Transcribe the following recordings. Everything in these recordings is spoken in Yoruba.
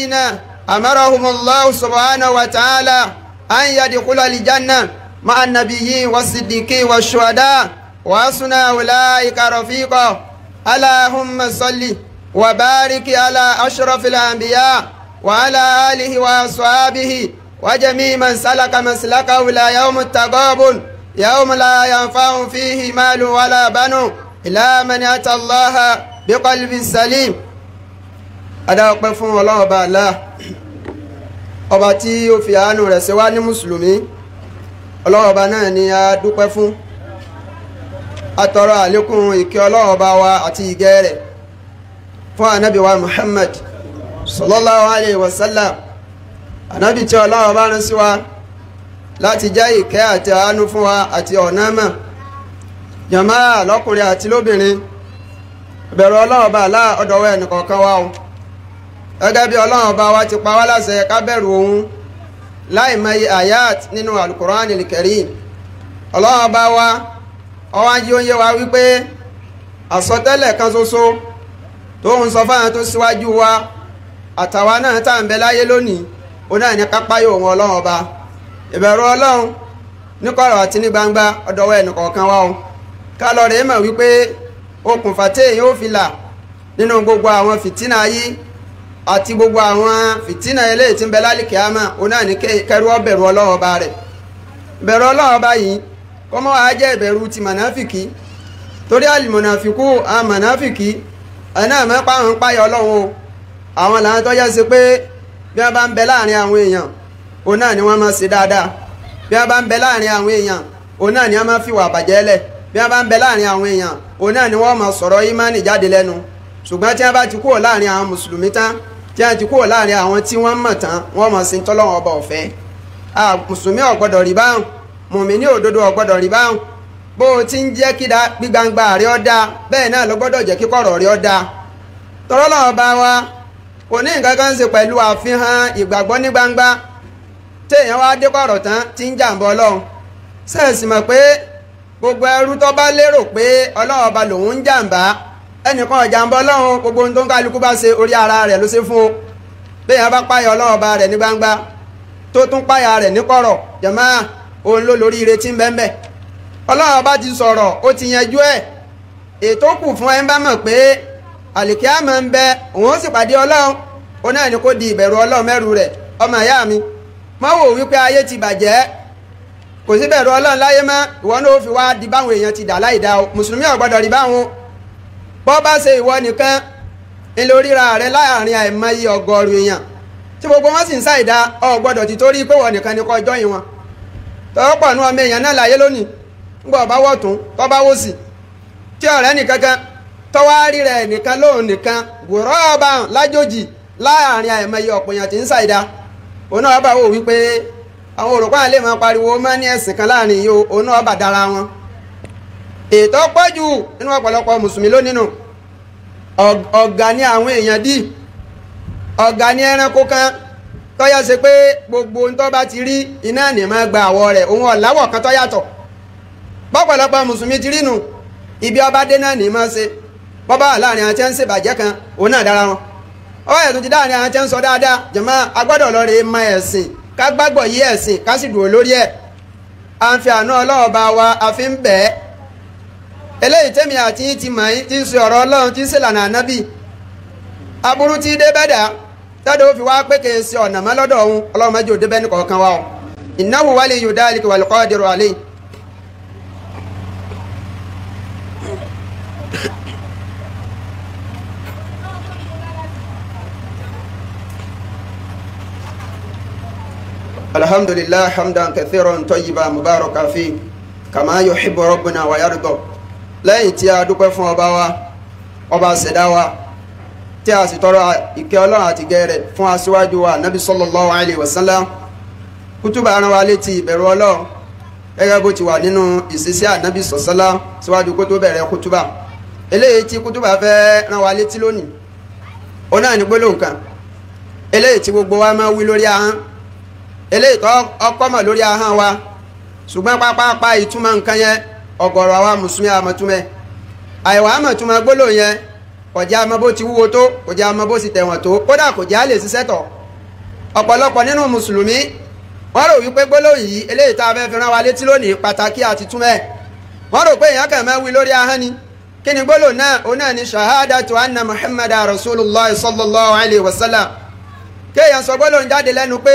الذين أمرهم الله سبحانه وتعالى أن يدخل الجنة مع النبيين والصديقين والشهداء وحسن أولئك رفيقا اللهم صل وبارك على أشرف الأنبياء وعلى آله وأصحابه وجميع من سلك مسلكه إلى يوم التقابل يوم لا ينفع فيه مال ولا بنو إلا من أتى الله بقلب سليم adá ọpẹ́ fún Ọlọ́run ọba Allah ọba tí ó fi àánú rẹ̀ ṣe wá ní mùsùlùmí Ọlọ́run ọba náà ni a dúpẹ́ fún atọrọ àlékún ìkẹ́ Ọlọ́run ọba wa àti ìgẹ́ rẹ̀ fún ànábì wa Muhammad sallallahu alayhi wa sallam ànábì tí Ọlọ́run ọba rán sí wa láti jẹ́ ìkẹ́ àti àánú fún wa àti ọ̀nà mọ̀ jàmáà lọ́kùnrin àti lóbìnrin ìbẹ̀rù Ọlọ́run ọba Allah ọ̀dọ̀wọ́ ẹnìkọ̀ọ̀kan wa o gẹ́gẹ́ bí ọlọ́run ọba wa ti pa wá láṣẹ ká bẹ̀rù òun láì mọye ayat nínú alukur'an al-karim ọlọ́run ọba wa ọwọ́ ají oúnjẹ wa wípé àsọtẹ́lẹ̀ kan ṣoṣo tó ń sọ fáwọn tó síwájú wa àtàwa náà tá à ń bẹ láyé lónìí ó náà ní kápá yóò wọn ọlọ́run ọba ìbẹ̀rù ọlọ́run níkọ̀rọ̀ àti ní gbangba ọ̀dọ̀wọ́ ẹnìkọ̀ọ̀kan wa o ká lọ rèé mọ̀ wípé okùnfà téèyàn ó fi là nínú gbogbo àwọn fìtínà ayé àti gbogbo àwọn fìtínà eléyìí tí ń bẹ lálẹ́ kíámà òun náà ní kẹrù ọbẹ̀rù ọlọ́run ọba rẹ̀ ìbẹ̀rù ọlọ́run ọba yìí kọ́mọ́ wa jẹ́ ìbẹ̀rù ti mọ̀náfìkì torí àlìmọ̀nàfìkù àwọn mọ̀náfìkì ẹ̀nà mẹ́pà àwọn ń páyà ọlọ́run o àwọn làwọn tó jẹ́ sí pé bí wọ́n bá ń bẹ láàrin àwọn èèyàn òun náà ni wọ́n máa ṣe dáadáa bí wọ́n bá ń bẹ láàrin àwọn èèyàn òun náà ni wọ́n máa fi wà bàjẹ́ lẹ̀ bí wọ́n bá ń bẹ láàrin àwọn èèyàn òun náà ni wọ́n máa sọ̀rọ̀ ìmánì jáde lẹ́nu ṣùgbọ́n tí wọ́n bá ti kúrò láàrin àwọn mùsùlùmí tán tí a ti kúrò láàrin àwọn tí wọ́n mọ̀ tán wọ́n mọ̀ sí tọ́lọ́wọ́n ọba ọ̀fẹ́ mùsùlùmí ọ̀gbọ́dọ̀ rí báhùn mùmíní òdodo ọ̀gbọ́dọ̀ rí báhùn bó o ti ń jẹ́ kí gbígbangba rẹ ọ́ dáa bẹ́ẹ̀ náà ló gbọ́dọ̀ jẹ́ kí kọ̀rọ̀ rẹ ọ́ dáa tọ́lọ́wọ́n ọba wa kò ní nǹkan kan ṣe pẹ̀lú àfihàn ìgbàgbọ́ ní gbangba téèyàn wá dé kọ̀rọ̀ tán tí ń jàǹbọ̀ ọlọ́run sẹ́ẹ̀sì mọ̀ pé gbogbo ẹrú tó bá lérò pé ọlọ́run ọba lòun ń jàǹbá ẹnìkan ọ̀jàmbá ọlọ́run gbogbo ohun tó ń kálukú bá ṣe orí ara rẹ̀ ló ṣe fún o bẹ́ẹ̀ bá páyà ọlọ́run ọba rẹ̀ ní gbangba tó tún páyà rẹ̀ ní kọ̀rọ̀ jàmá òun ló lórí ire tí ń bẹ́ẹ̀ ọlọ́run ọba ti sọ̀rọ̀ ó ti yanjú ẹ̀ ètò kù fún ẹ ń bá mọ̀ pé àlìkíyàmọ̀ ń bẹ òun ó sì pàdé ọlọ́run ó náà ní kó di ìbẹ̀rù ọlọ́run mẹ́rù rẹ̀ ọmọ ìyá mi má wò wípé ayé ti bàjẹ́ kò sí bẹ̀rù ọlọ́run láyé mọ́ ìwọ náà ó fi wá di báwọn èèyàn ti dà láì dá o mùsùlùmí ò gbọ́dọ̀ rí báwọn bọ́ bá ṣe ìwọ nìkan ilé oríra rẹ láàrin àìmọye ọgọ́rùn èèyàn tí gbogbo wọn sì ń ṣàìdá ọ gbọ́dọ̀ ti torí pé wọ́n nìkan ni kọ́ ọjọ́ yìí wọn tọ́wọ́ pọ̀ ní ọmọ èèyàn náà láyé lónìí ńgbọ́ bá wọ̀ tún tọ́ bá wò sí tí ọ̀rẹ́ nìkankan tọ́wọ́ rí rẹ̀ nìkan lóhùn nìkan wòrọ́ ọba lájòjì láàrin àìmọye ọ̀pọ̀ èèyàn tí ń ṣàìdá òun náà bá wò wípé àwọn òrùkọ́ àlè máa pariwo máa ní ẹ̀sìn kan láàrin yìí òun náà bà dára wọn ètò pọ̀jù nínú ọ̀pọ̀lọpọ̀ mùsùlùmí lónìí nù ọ̀gá ní àwọn èèyàn dì ọ̀gá ní ẹranko kan tọ́yà ṣe pé gbogbo ohun tó bá ti rí iná ní máa gba àwọ̀ rẹ̀ òun ọ̀làwọ̀ kan tó yàtọ̀ bọ́pọ̀lọpọ̀ mùsùlùmí ti rí nù ibi ọba dé náà ní máa ṣe bọ́bá láàrin àwọn tí ń ṣèbàjẹ́ kan òun náà dára wọn ọwọ́ ẹ̀tún ti dáàrin àwọn tí ń sọ dáadáa jàmá agbọ́dọ̀ lọ rè é mọ ẹ̀sìn ká gbàgbọ́ yí ẹ̀sìn ká sì dúró lórí ẹ̀ à ń fi àánú ọlọ́ọ̀ba wa a fi ń bẹ̀ẹ́ eléyìí tẹ́mi àti yín ti mọ̀ yín tí ń sọ ọ̀rọ̀ ọlọ́run tí ń ṣèlànà ànábì aburú tí dé bẹ́dà tẹ́lẹ̀ ó fi wá pé kì í ṣe ọ̀nà mọ́ lọ́dọ̀ ọ̀hún ọlọ́run mẹ́jọ dé bẹ́ẹ̀ ní kọ̀ọ̀kan wa o innahu waliyyu dhalika wal qadiru alayhi. alhamdulillah hamdan kathiran tayyiban mubarakan fi kama yuhibbu rabbuna wa yarda lẹ́yìn tí a dúpẹ́ fún ọba wa ọba ṣẹ̀dá wa tí a sì tọrọ ìkẹ́ ọlọ́run àti gẹ́rẹ̀ fún aṣíwájú wa nabi sallallahu alayhi wa sallam kútùbà rán wa létí ìbẹ̀rù ọlọ́run gẹ́gẹ́ bó ti wà nínú ìṣesí ànábì sọ̀sọ́lá síwájú kó tó bẹ̀rẹ̀ kútùbà eléyìí tí kútùbà fẹ́ rán wa létí lónìí ó náà ní gbólóhùn kan eléyìí tí gbogbo wa máa wí lórí ahọ́n eléyìí tó ọkọ́ mọ̀ lórí ahọ́n wa ṣùgbọ́n pápápá ìtumọ̀ nǹkan yẹn ọ̀gọ̀rọ̀ àwa mùsùlùmí àmọ̀túnmẹ́ àìwá àmọ̀túnmẹ́ gbólóhùn yẹn kò jẹ́ àmọ́ bó ti wúwo tó kò jẹ́ àmọ́ bó ti tẹ̀wọ̀n tó kódà kò jẹ́ àlè ṣiṣẹ́ tọ̀ ọ̀pọ̀lọpọ̀ nínú mùsùlùmí wọ́n rò wípé gbólóhùn yìí eléyìí tá a fẹ́ fi rán wa létí lónìí pàtàkì àti túmẹ̀ wọ́n rò pé èèyàn kàn máa wí lórí ahọ́n ni kí ni gbólóhùn náà òun náà ni shahadatu anna muhammad rasulullah sallallahu alayhi wa sallam kéèyàn sọ gbólóhùn jáde lẹ́nu pé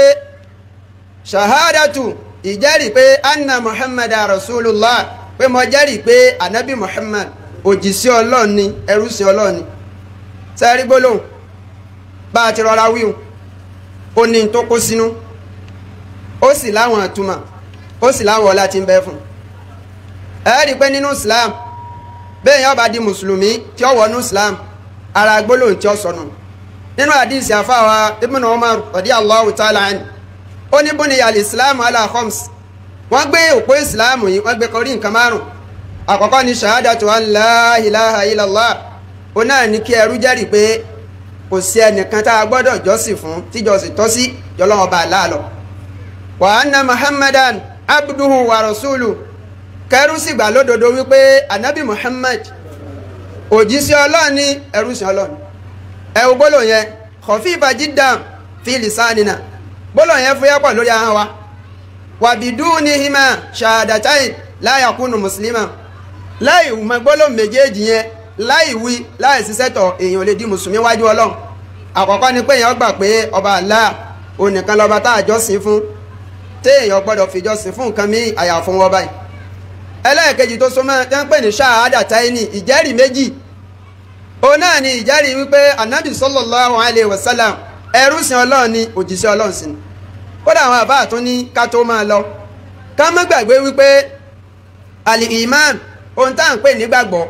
shahadatu ìjẹ́rìí pé anna muhammad rasulullah pé mo jẹ́rìí pé anabi muhammad òjìṣẹ́ ọlọ́run ni ẹrúsìn ọlọ́run ni sẹ́rí gbólóhùn bá a ti rọra wíhun ó ní tó kó sínú ó sì láwọn àtúmọ̀ ó sì láwọn ọlá tí ń bẹ fún ẹ rí i pé nínú islam bẹ́ẹ̀ yẹn bá di mùsùlùmí tí ó wọnú islam ara gbólóhùn tí ó sọnù nínú àdìsí àfáwa ibn umar radiyallahu ta'ala anhu ó ní buniya al-islam ala khams wọ́n gbé òpó islam yìí wọ́n gbé kọrí nǹkan márùn àkọ́kọ́ ni shahadatu an la ilaha illallah ó náà ní kí ẹrú jẹ́rìí pé kò sí ẹnìkan tá a gbọ́dọ̀ jọ́sìn fún tíjọ́sìn tọ́ sí jọlọ́wọ́ bá a láàlọ́ wa anna muhammadan abduhu wa rasulu kẹrù sì gbà lódodo wípé anabi muhammad òjíṣẹ́ ọlọ́run ní ẹrúsìn ọlọ́run ẹ wo gbólóhùn yẹn khafifa jiddan fi lisanina gbólóhùn yẹn fúyẹ́ pọ̀ lórí ahọ́n wa wa bidunihima shahadatain la yakunu muslima láì mọ gbólóhùn méjèèjì yẹn láì wí láì ṣiṣẹ́ tọ̀ èèyàn lè di mùsùlùmí wájú ọlọ́run àkọ́kọ́ ni pé èèyàn gbà pé ọba Allah onìkan lọ́ba tá a jọ́sìn fún téèyàn gbọ́dọ̀ fìjọsìn fún nǹkan mí àyà fún wọn báyìí ẹlẹ́ẹ̀kejì tó súnmọ́ tẹ́ ń pè ní ṣáàdà táyínì ìjẹ́rìí méjì òun náà ni ìjẹ́rìí wípé anabi sallallahu alayhi wa sallam ẹrúsìn ọlọ́run ni òjíṣẹ́ ọlọ́run sí ni kódà àwọn àbá àtún ní ká tó máa lọ ká má gbàgbé wípé àlì imán ohun tá à ń pè ní gbàgbọ́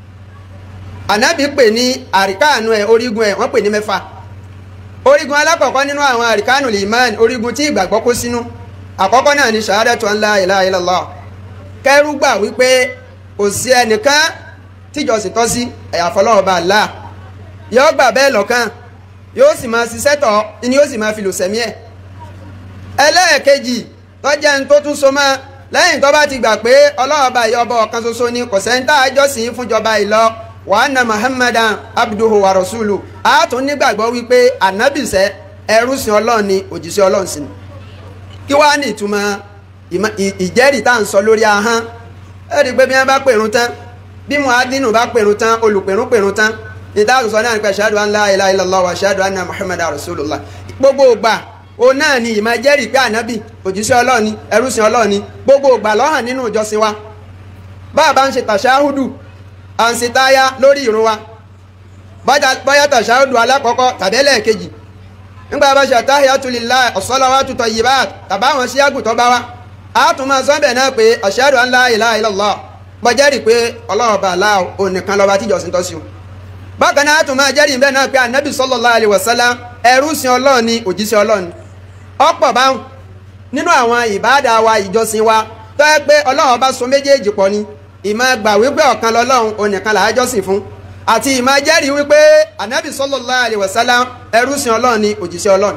anabi pè ní àríkáànú ẹ̀ orígun ẹ̀ wọ́n pè ní mẹ́fà orígun alákọ̀ọ́kọ́ nínú àwọn àríkáànù imán orígun tí ìgbàgbọ́ kó sínú àkọ́kọ́ náà ni ṣahadatu an la ilaha illallah kẹrù gbà wípé kò sí ẹnìkan tíjọsìn tọ́ sí ẹ̀yàfọlọ́wọ́ bá Allah yóò gbà bẹ́ẹ̀ lọ́kàn yóò sì máa ṣiṣẹ́ tọ̀ ni yóò sì máa fi lò sẹ́mi ẹ̀ ẹlẹ́ẹ̀kejì tọ́jẹ́ ń tó tún so mọ́ lẹ́yìn tó bá ti gbà pé ọlọ́wọ́ bá ìyọbọ ọ̀kan ṣoṣo ni kò sẹ́ńtà àjọsìn fúnjọba ìlọ wa anna muhammadan abduhu wa rasulu a tún nígbàgbọ́ wípé ànábìsẹ́ ẹrú sin ọlọ́run ni òjíṣẹ́ ọlọ́run sí ni kí wàá ní ìtumọ̀ ìjẹ́rìí tá à ń sọ lórí ahọ́n ẹ rí i pé bí wọ́n bá pèrún tán bí muadinu bá pèrún tán olùpèrún pèrún tán ìta àtúnṣọ náà nípa ṣáàdù an la ilaha illallah wa ṣáàdù anna muhammadan rasulullah gbogbo ògbà òun náà ni ìmọ̀ jẹ́rìí pé ànábì òjíṣẹ́ ọlọ́run ni ẹrúsìn ọlọ́run ni gbogbo ògbà lọ́hàn nínú ìjọsìn wa bá a bá ń ṣe tàṣáhùdù à ń ṣe táyà lórí ìrun wa bóyá tàṣáhùdù alákọ̀ọ́kọ́ tàbí ẹlẹ́ẹ̀kejì nígbà bá ṣe àtàhíyàtú lillahi as-salawatu tayyibat tàbá àwọn sí àgùtọ́ bá wa a tún máa sọ́bẹ̀ náà pé ashhadu an la ilaha illallah gbọ́jẹ́rì pé ọlọ́run ọba aláà onìkan lọ́ba tíjọ́sìn tọ́ sí o bákan náà a tún máa jẹ́rìí bẹ́ẹ̀ náà pé anabi sallallahu alaihi wasallam ẹrú sin ọlọ́run ni òjíṣẹ́ ọlọ́run ọ̀pọ̀ báwọn nínú àwọn ìbáàdà wa ìjọsìn wa tó yẹ pé ọlọ́run ọba so méjèèjì pọ̀ ni ìmọ̀ gbà wípé ọ̀kan lọ́lọ́run onìkan làá jọ́sìn fún àti ìmọ̀ jẹ́rìí wípé anabi sallallahu alaihi wasallam ẹrú sin ọlọ́run ni òjíṣẹ́ ọlọ́run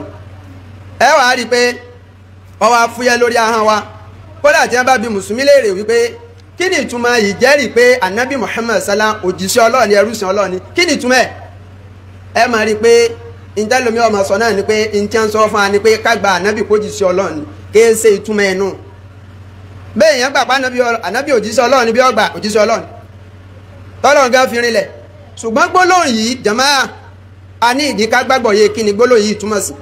ẹ wàá rí i pé ọwọ́ afúyẹ́ lórí ahọ́n wa kódà tí wọ́n bá bi mùsùlùmí léèrè wípé kí ni ìtumọ̀ ìjẹ́rìí pé anabi muhammad sallam òjíṣẹ́ ọlọ́run ni ẹrú sin ọlọ́run ni kí ni ìtumọ̀ ẹ̀ ẹ máa rí i pé ìjẹ́lómi ọmọ sọ náà ni pé ìtí ń sọ fún wa ni pé ká gba anabi kó jíṣẹ́ ọlọ́run ni kí ẹ ṣe ìtumọ̀ ẹ̀ nù bẹ́ẹ̀ yẹn gbà pé anabi òjíṣẹ́ ọlọ́run ni bí ọgbà òjíṣẹ́ ọlọ́run tọ́lọ́run gan fi rinlẹ̀ ṣùgbọ́n gbólóhùn yìí jàmáà a ní ìdí ká gbàgbọ́ yé kí ni gbólóhùn yìí túmọ̀ sí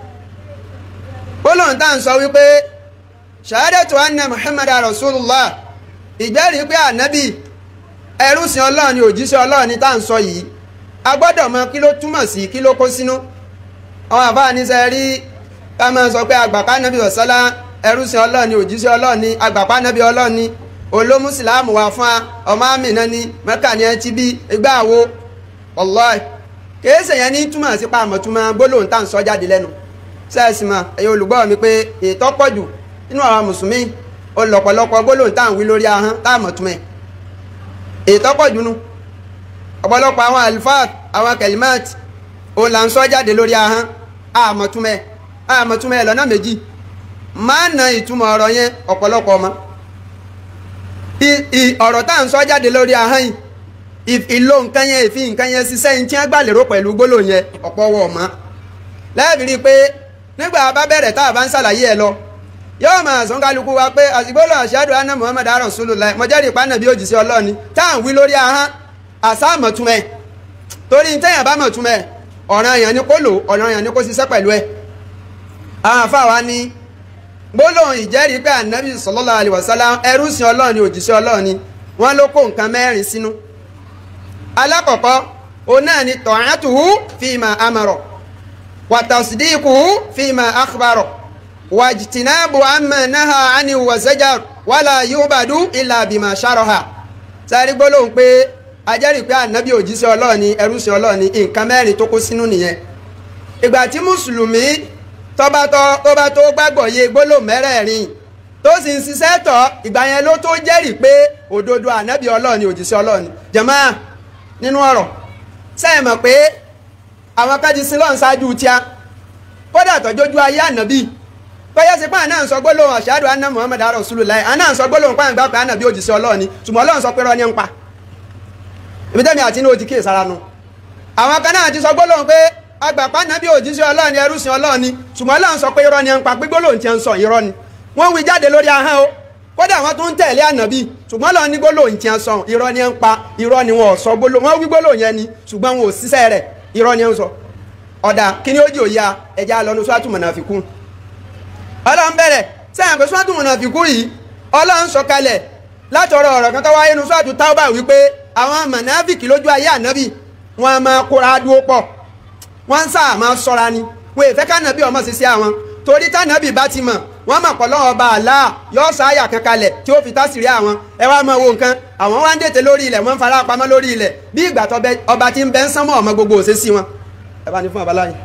gbólóhùn tá à ń sọ wípé ṣahadatu anna muhammad rasulullah ìjẹ́rìí pé ànábì ẹrúsìn ọlọ́run ni òjíṣẹ́ ọlọ́run ni tá à ń sọ yìí a gbọ́dọ̀ mọ kí ló túmọ̀ sí kí ló kó sínú àwọn àbá níṣẹ́ rí ká máa sọ pé àgbàpá nàbí ọ̀sálá ẹrúsìn ọlọ́run ni òjíṣẹ́ ọlọ́run ni àgbàpá nàbí ọlọ́run ni olómùsìlámù wà fún wa ọmọ àmì náà ni mẹ́kà ni ẹ ti bí igbá àwo wallahi kèése yẹn ní túmọ̀ sí pa àmọ̀túmọ̀ gbólóhùn tá à ń sọ jáde lẹ́nu sẹ́ẹ̀sì mọ̀ ẹ̀yin olùgbọ́ mi pé ètò pọ̀jù nínú àwọn mùsùlùmí olọ̀pọ̀lọpọ̀ gbólóhùn tá à ń wí lórí ahọ́n tá àmọ̀túmọ̀ ètò pọ̀jù nu ọ̀pọ̀lọpọ̀ àwọn alifat àwọn kẹlímẹ́t òun là ń sọ jáde lórí ahọ́n àmọ̀túmọ̀ àmọ̀túmọ̀ lọ́nà méjì máa na ìtumọ̀ ọ̀rọ̀ yẹn ọ̀pọ̀lọpọ̀ ọmọ ọ̀rọ̀ tá à ń sọ jáde lórí ahọ́n yìí ìlò nǹkan yẹn ìfi nǹkan yẹn ṣiṣẹ́ yín tí wọ́n gbà lérò pẹ̀lú gbólóhùn yẹn ọ̀pọ̀ wọ̀ mọ́ lẹ́ẹ̀bí rí i pé nígbà bá bẹ̀rẹ̀ tá a bá ń ṣàlàyé ẹ lọ yóò máa sọ kálukú wa pé àsìgbọ́lọ̀ àṣàdù anna muhammad rasulullah mọ̀jẹ́rì ìpánà bí òjì sí ọlọ́ọ̀ni tá à ń wí lórí ahọ́n àṣà mọ̀túnmẹ̀ torí téèyàn bá mọ̀túnmẹ̀ ọ̀ràn èèyàn ni kó lò ọ̀ràn èèyàn ni kó ṣiṣẹ́ pẹ̀lú ẹ̀ àwọn àfáà ní gbólóhùn ìjẹ́rìí pé ànábì sallallahu alaihi wasallam ẹrú sí ọlọ́ọ̀ni òjíṣẹ́ ọlọ́ọ̀ni wọ́n ló kó nǹkan mẹ́rin sínú alákọ̀ọ́kọ́ òun náà ni ta'atuhu fima amara wa tasdiquhu fima akhbara wàjìtìnáàbù àmà náà àni wàzẹ́jà wàlà yúbàdú ìlà bìmà ṣàròhà sáré gbólóhùn pé ajẹ́rìí pé ànábì òjíṣẹ́ ọlọ́ọ̀ni ẹrúṣẹ́ ọlọ́ọ̀ni nǹkan mẹ́rin tó kó sínú nìyẹn ìgbà tí mùsùlùmí tọ́ba tó gbàgbọ́ yé gbólóhùn mẹ́rẹ̀ẹ̀rin tó sì ń ṣiṣẹ́ tọ̀ ìgbà yẹn ló tó jẹ́rìí pé òdodo ànábì ọlọ́ọ̀ni òjíṣẹ́ ọlọ́ọ̀ni jàmáà nínú ọ̀rọ̀ sẹ́yìn mọ̀ pé àwọn kájí sílọ́ọ̀n ṣáájú tíá kódà tọ́jójú ayé ànábì bẹ́yẹ́ sí pé àná ń sọ gbólóhùn àṣàdù anna muhammad rasulullah àná ń sọ gbólóhùn pàǹ gbà pé àná bí òjìṣẹ́ ọlọ́run ni ṣùgbọ́n ọlọ́run sọ pé rọ́ ní ń pa ibi tẹ́mi àti inú ó ti kíyè sára nu àwọn kan náà ti sọ gbólóhùn pé agbàpá àná bí òjìṣẹ́ ọlọ́run ni ẹrú sin ọlọ́run ni ṣùgbọ́n ọlọ́run sọ pé irọ́ ní ń pa pé gbólóhùn ti ń sọ irọ́ ni wọ́n wí jáde lórí ahọ́n o kódà wọ́n tún ń tẹ̀lé ànábì ṣùgbọ́n ọlọ́run ní gbólóhùn ti ń sọ irọ́ ní ń pa irọ́ ni wọn ò sọ gbólóhùn wọ́n wí gbólóhùn yẹn ni ṣùgbọ́n wọn ò ṣiṣẹ́ rẹ̀ irọ́ ni ń sọ ọ̀dà kí ni ó jì òye ẹja lọ́nu sọ́tù mọ̀nàfikún ọlọ́run bẹ̀rẹ̀ sẹ́yìn pé sọ́tù mọ̀nàfikú yìí ọlọ́run sọ kalẹ̀ látọ̀rọ̀ ọ̀rọ̀ kan tó wáyé nu sọ́tù táwọ́bà wípé àwọn mọ̀nàfikì lójú ayé ànábì wọn máa kóra dúró pọ̀ wọ́n ń sáà máa sọ́ra ni wọ́n èfẹ́ kánábì ọmọ sí sí àwọn torí tánábì bá ti mọ̀ wọ́n mọ̀ pọ̀ lọ́wọ́ ọba àlá yọ sáyà kan kalẹ̀ tí ó fi tásìrí àwọn ẹ wá mọ wo nǹkan àwọn wá ń dètè lórí ilẹ̀ wọ́n ń fara pamọ́ lórí ilẹ̀ bí ìgbà tó ọba ti ń bẹ́ ń sánmọ́ ọmọ gbogbo òṣèṣì wọn ẹ bá ní fún àbáláyé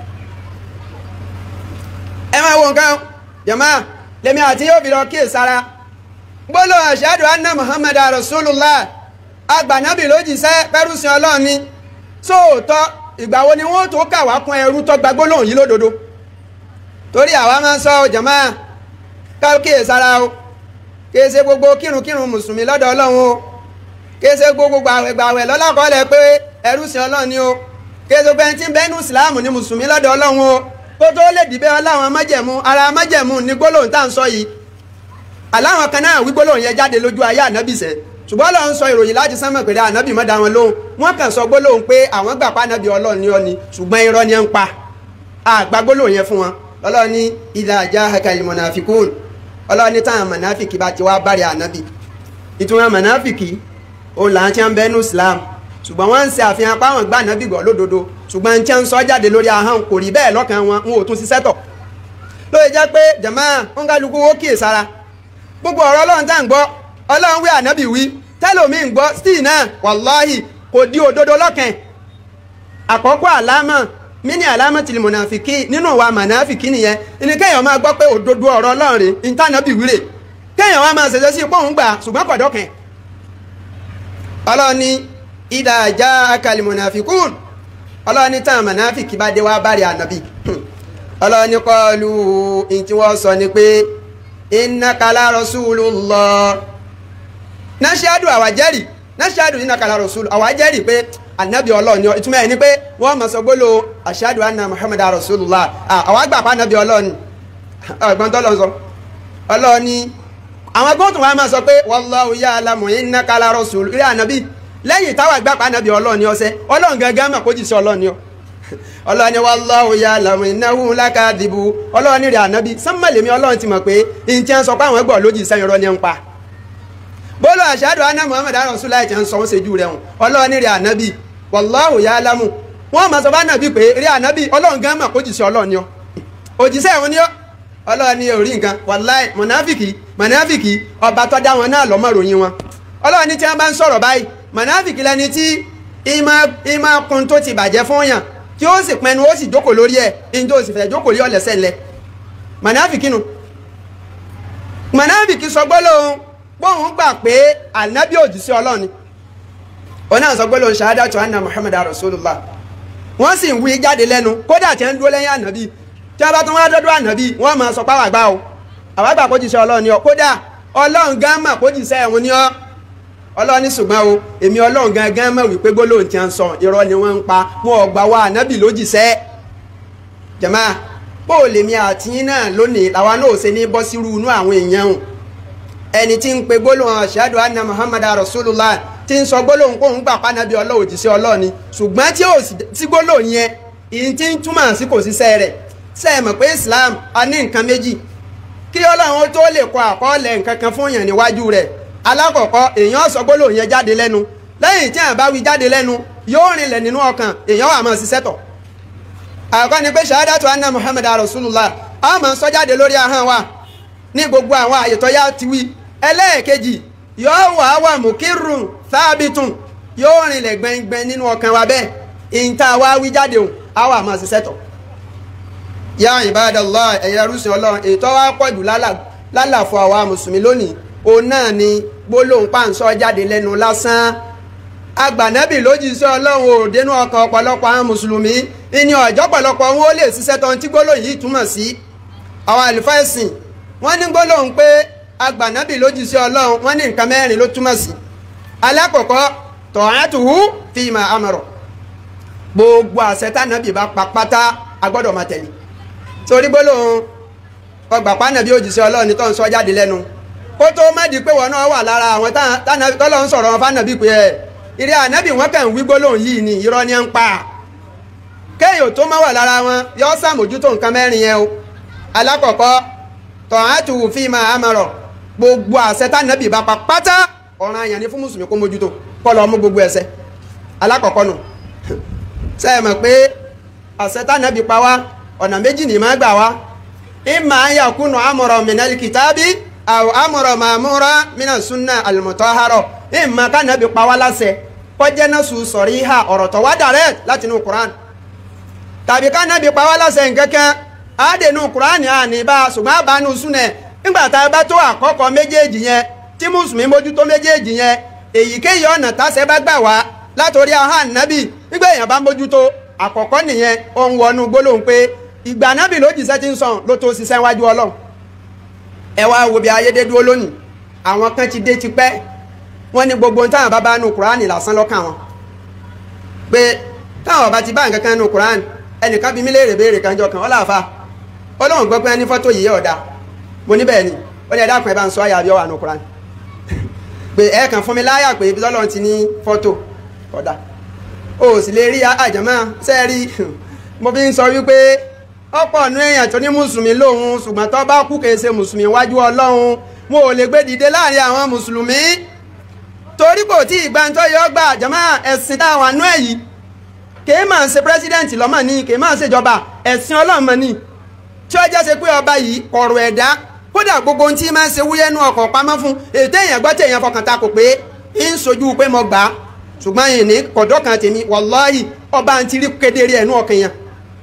ẹ máa wo nǹkan jama lèmi àti yóò fi lọ kí ìsara gbólóhùn ashadu anna muhammad rasulullah agbànábì ló jíṣẹ́ pẹ́rùsìn ọlọ́run ni sóòótọ́ ìgbà wo ni wọ́n tó kà wá kún ẹrú tó gba gbólóhùn yìí lódodo torí àwa máa ń sọ jama ká kí ìsara o kí ṣe gbogbo kírunkírun mùsùlùmí lọ́dọ̀ ọlọ́run o kí ṣe gbogbo gbàwẹ̀ gbàwẹ̀ lọ́lọ́kọ́lẹ̀ pé ẹrúsìn ọlọ́run ni o kí ṣe gbogbo ẹni tí ń bẹ́nu ìsìláàmù ni mùsùlùmí lọ́dọ̀ ọlọ́run o kó tó lè dìbẹ́ ọláwọn májẹ̀mú ara májẹ̀mú ní gbólóhùn tá à ń sọ yìí aláwọn kan náà wí gbólóhùn yẹn jáde lójú ayé ànábì sẹ́ ṣùgbọ́n Ọlọ́run sọ ìròyìn láti sánmọ̀ pé ànábì mọ́ da wọn lóhùn wọ́n kàn sọ gbólóhùn pé àwọn gbà pa ànábì Ọlọ́run ní ọni ṣùgbọ́n irọ́ ni ń pa àgbà gbólóhùn yẹn fún wọn Ọlọ́run ní idha jahaka al-munafiqun Ọlọ́run ní táwọn mọ̀náfìkì bá ti wá bárẹ̀ ànábì ìtumọ̀ mọ̀náfìkì òun là ń tí wọ́n bẹ́ẹ̀ nù Islam ṣùgbọ́n wọ́n ń ṣe àfihàn apá àwọn gbà nábì gbọ́ lódodo ṣùgbọ́n tí wọ́n ń sọ jáde lórí ahọ́n kò rí bẹ́ẹ̀ lọ́kàn wọn n ò tún ṣiṣẹ́ tọ̀ lóye jẹ́ pé jàmá ń kálukú ó kíyè sára gbogbo ọ̀rọ̀ ọlọ́run tá à ń gbọ́ ọlọ́run wí ànábì wí tẹ́lòmí ń gbọ́ stíì náà wàláhì kò di òdodo lọ́kàn àkọ́kọ́ àlámọ̀ mini àlámọ̀ tìlì mọ̀nàfìkì nínú wa mọ̀nàfìkì nìyẹn ìní kéèyàn máa gbọ́ pé òdodo ọ̀rọ̀ ọlọ́run rè ń tànábì wí rè kéèyàn wá máa ṣẹ̀ṣẹ̀ sí ipò òun gbà ṣùgbọ́n kọ̀dọ̀kàn ọlọ́run ní ìdá àjá akàlì mọ̀nàfikún ọlọ́ni tán mọ̀nàfikì bá dé wá bárí ànábì ọlọ́ni kọlu in tí wọ́n sọ ni pé innaka la rasulullah náṣíádù àwàjẹ́rì náṣíádù innaka la rasul àwàjẹ́rì pé ànábì ọlọ́ni ìtumọ̀ ẹ̀ ni pé wọ́n mọ̀ sọ gbólò ashadu anna muhammad rasulullah àwọn àgbà pa ànábì ọlọ́ni ọgbọ́n tọ́lọ́ sọ ọlọ́ni àwọn gbọ́tùn wa máa sọ pé wallahu ya'lamu innaka la rasul rí ànábì lẹ́yìn táwọn àgbàpá nàbí ọlọ́ọ̀ni ọsẹ ọlọ́run gangan mà kó jì sí ọlọ́ọ̀ni ọ ọlọ́ọ̀ni wallahu ya'lamu innahu lakadhibu ọlọ́ọ̀ni rẹ̀ ànábì sánmọ̀lẹ́mí ọlọ́run ti mọ̀ pé n tí ń sọ pé àwọn ẹgbọ́ lójì sẹ́yìn rọ́ ní ń pa bólú ashadu anna muhammad rasulullah ti ń sọ wọ́n ṣojú rẹ̀ hùn ọlọ́ọ̀ni rẹ̀ ànábì wallahu ya'lamu wọ́n mọ̀ sọ bá nàbí pé rí ànábì ọlọ́run gan mà kó jì sí ọlọ́ọ̀ni ọ òjìṣẹ́ ìhun ni ọ ọlọ́ọ̀ni orí nǹkan wàláì mọ̀náfìkì mọ̀náfìkì ọba tó dá wọn náà lọ́mọ ròyìn wọn ọlọ́ọ̀ni tí wọ́n bá ń sọ̀rọ̀ báyìí mọ̀náfìkì lẹni tí ìmọ̀ kun tó ti bàjẹ́ fún yàn tí ó sì pẹnu ó sì jókòó lórí ẹ̀ ní tó sì fẹ́ jókòó lé ọ̀lẹ́sẹ̀ ńlẹ̀ mọ̀náfìkì nù mọ̀náfìkì sọ gbólóhùn bóun gbà pé ànábì òjíṣẹ́ Ọlọ́run ni òun náà sọ gbólóhùn ṣahadatu anna Muhammad rasulullah wọ́n sì ń wí jáde lẹ́nu kódà tí ń dúró lẹ́yìn ànábì tí a bá tún wá dọ́dọ̀ ànábì wọ́n máa sọ páwà gbá o àwọn àgbà kó jíṣẹ́ Ọlọ́run ni ọ kódà Ọlọ́run gán mà kó jíṣẹ́ ẹ̀hún ni ọ ọlọ́run ní ṣùgbọ́n o èmi ọlọ́run gangan mọ̀ wípé gbólóhùn tí a ń sọ irọ́ ni wọ́n ń pa wọn ò gbà wá ànábì lójìṣẹ́ jẹ̀má bó o lèmi àti yín náà lónìí làwa náà ò ṣe ní bọ́ sírú inú àwọn èèyàn o ẹni tí ń pe gbólóhùn ashadu anna muhammad rasulullah tí ń sọ gbólóhùn kóhùn gbà pánábí ọlọ́run òjíṣẹ́ ọlọ́run ni ṣùgbọ́n tí ò sí gbólóhùn yẹn ìyìn tí ń túmọ̀ sí kò síṣẹ́ rẹ̀ ṣe é mọ̀ pé islam a ní nǹkan méjì kí ọlọ́run tó lè kọ àkọọ́lẹ̀ nǹkan kan fún yàn níwájú rẹ̀ alákọ̀ọ́kọ́ èèyàn sọ gbólóhùn yẹn jáde lẹ́nu lẹ́yìn tí àwọn bá wí jáde lẹ́nu yóò rinlẹ̀ nínú ọkàn èèyàn wà máa ṣiṣẹ́ tọ̀ àkọ́ ni pé ṣahadatu anna muhammad rasulullah a máa sọ jáde lórí ahọ́n wa ní gbogbo àwọn àyè tó yá ti wí ẹlẹ́ẹ̀kejì yóò wà wà mukirun thabitun yóò rinlẹ̀ gbẹngbẹng nínú ọkàn wa bẹ́ẹ̀ ìta wa wí jáde òun a wà máa ṣiṣẹ́ tọ̀ yá ibadallah ẹ̀yà rúṣin ọlọ́run ètò wa pọ̀ jù lálàfo àwa mùsùlùmí lónìí òun náà ni gbólóhùn pàǹsọ jáde lẹ́nu lásán agbànábì lójíṣẹ́ ọlọ́run ò dénú ọkàn ọ̀pọ̀lọpọ̀ àwọn mùsùlùmí ìní ọ̀jọ́ pọ̀lọpọ̀ wọn ó lè ṣiṣẹ́ tán tí gbólóhùn yìí túmọ̀ sí àwọn àlùfáà ẹ̀sìn wọ́n ní gbólóhùn pé agbànábì lójíṣẹ́ ọlọ́run wọ́n ní nǹkan mẹ́rin ló túmọ̀ sí alákọ̀ọ́kọ́ tọ̀hátùhù fíìmà amọ̀rọ̀ gbogbo àṣẹ tánàbì bá pa pátá agbọ́dọ̀ máa tẹ̀lé torí gbólóhùn ọgbà pánàbí òjíṣẹ́ ọlọ́run tó ń sọ jáde lẹ́nu kó tó má di pé wọn náà wà lára àwọn tọ́lọ́ ń sọ̀rọ̀ wọn fánàbí pé ẹ̀ ìrẹ́ ànábì wọn kàn ń wí gbólóhùn yìí ni irọ́ ni ń pa kéèyàn tó má wà lára wọn yọ sàmójútó nǹkan mẹ́rin yẹn o alákọ̀ọ́kọ́ tọ̀hátù fíìmà àmọ̀rọ̀ gbogbo àṣẹ tánàbì bá pa pátá ọ̀ràn àyàn ni fún mùsùlùmí kó mójútó kọ́ lọ mú gbogbo ẹ̀ṣẹ̀ alákọ̀ọ́kọ́ nù sẹ́yìn mọ̀ pé àṣẹ tánàbì pa wá ọ̀nà méjì ní máa gbà wá ìmà ayàkúnù àmọ̀rọ̀ mìnàlì kìtàbí àwọn àmọ̀rọ̀ màmúra mìnà súnà àlùmọ̀tọ́hárọ̀ ìmà kánàbì pa wá láṣẹ kọjẹ́ náà sùn sọ̀rí ìhà ọ̀rọ̀ tó wá direct láti inú Quran tàbí kánàbì pa wá láṣẹ nkankan àádẹ́nu Quran àní bá ṣùgbọ́n àbánú súnà nígbà tá a bá tó àkọ́kọ́ méjèèjì yẹn tí mùsùlùmí mójútó méjèèjì yẹn èyíkéyìí ọ̀nà táṣẹ bá gbà wá látòrí ahọ́n ànábì nígbà èèyàn bá mójútó àkọ́kọ́ nìyẹn ó ń wọnú gbólóhùn pé ìgbà nábì ló jìṣẹ́ ti ń sàn ló tó ṣiṣẹ́ wájú ọlọ́run ẹ wá wo bí ayédè dúró lónìí àwọn kan ti dé tipẹ́ wọ́n ní gbogbo ohun táwọn bá bá nu kuraani lásán lọ́kàn wọn pé táwọn bá ti bá nǹkan kan nu kuraani ẹnìkan bí mi léèrè béèrè kan jọ kan ọ́ làáfà ọlọ́run gbọ́ pé ẹni fọ́tò yìí ọ̀dà mo ní bẹ́ẹ̀ ni ó ní ẹ̀dá kan ẹ bá ń sọ àyà bí ó wà nu kuraani pé ẹ kàn fún mi láyà pé ibi tọ́lọ́run ti ní fọ́tò ọ̀dà o sì lè rí àjàmọ́ sẹ́ẹ̀rí mo fi ń sọ wípé ọ̀pọ̀ ọ̀nù èèyàn tó ní mùsùlùmí lòun ṣùgbọ́n tó bá kú kèé ṣe mùsùlùmí wájú ọlọ́run mo ò lè gbé dìde láàrin àwọn mùsùlùmí torí kò tí ìgbà tó yọ gbà àjàmọ́ ẹ̀sìn táwọn àánú ẹ̀ yìí kèé máa ń ṣe pírẹ́sídẹ̀ǹtì lọ́mọ ní kèé máa ń ṣèjọba ẹ̀sìn ọlọ́mọ ní tí ó jẹ́ ṣe pé ọba yìí kọ̀rọ̀ ẹ̀dá kódà gbogbo ohun tí máa ń ṣe wúyẹ́nu ọkọ̀ pamọ́ fún ètò èèyàn gbọ́ tèèyàn fọkàn ta kò pé ń sojú pé mo gbà á ṣùgbọ́n yìí ní kọ̀dọ̀ kan tèmi wàláhì ọba ń tiri kedere ẹ̀nu ọkàn yẹn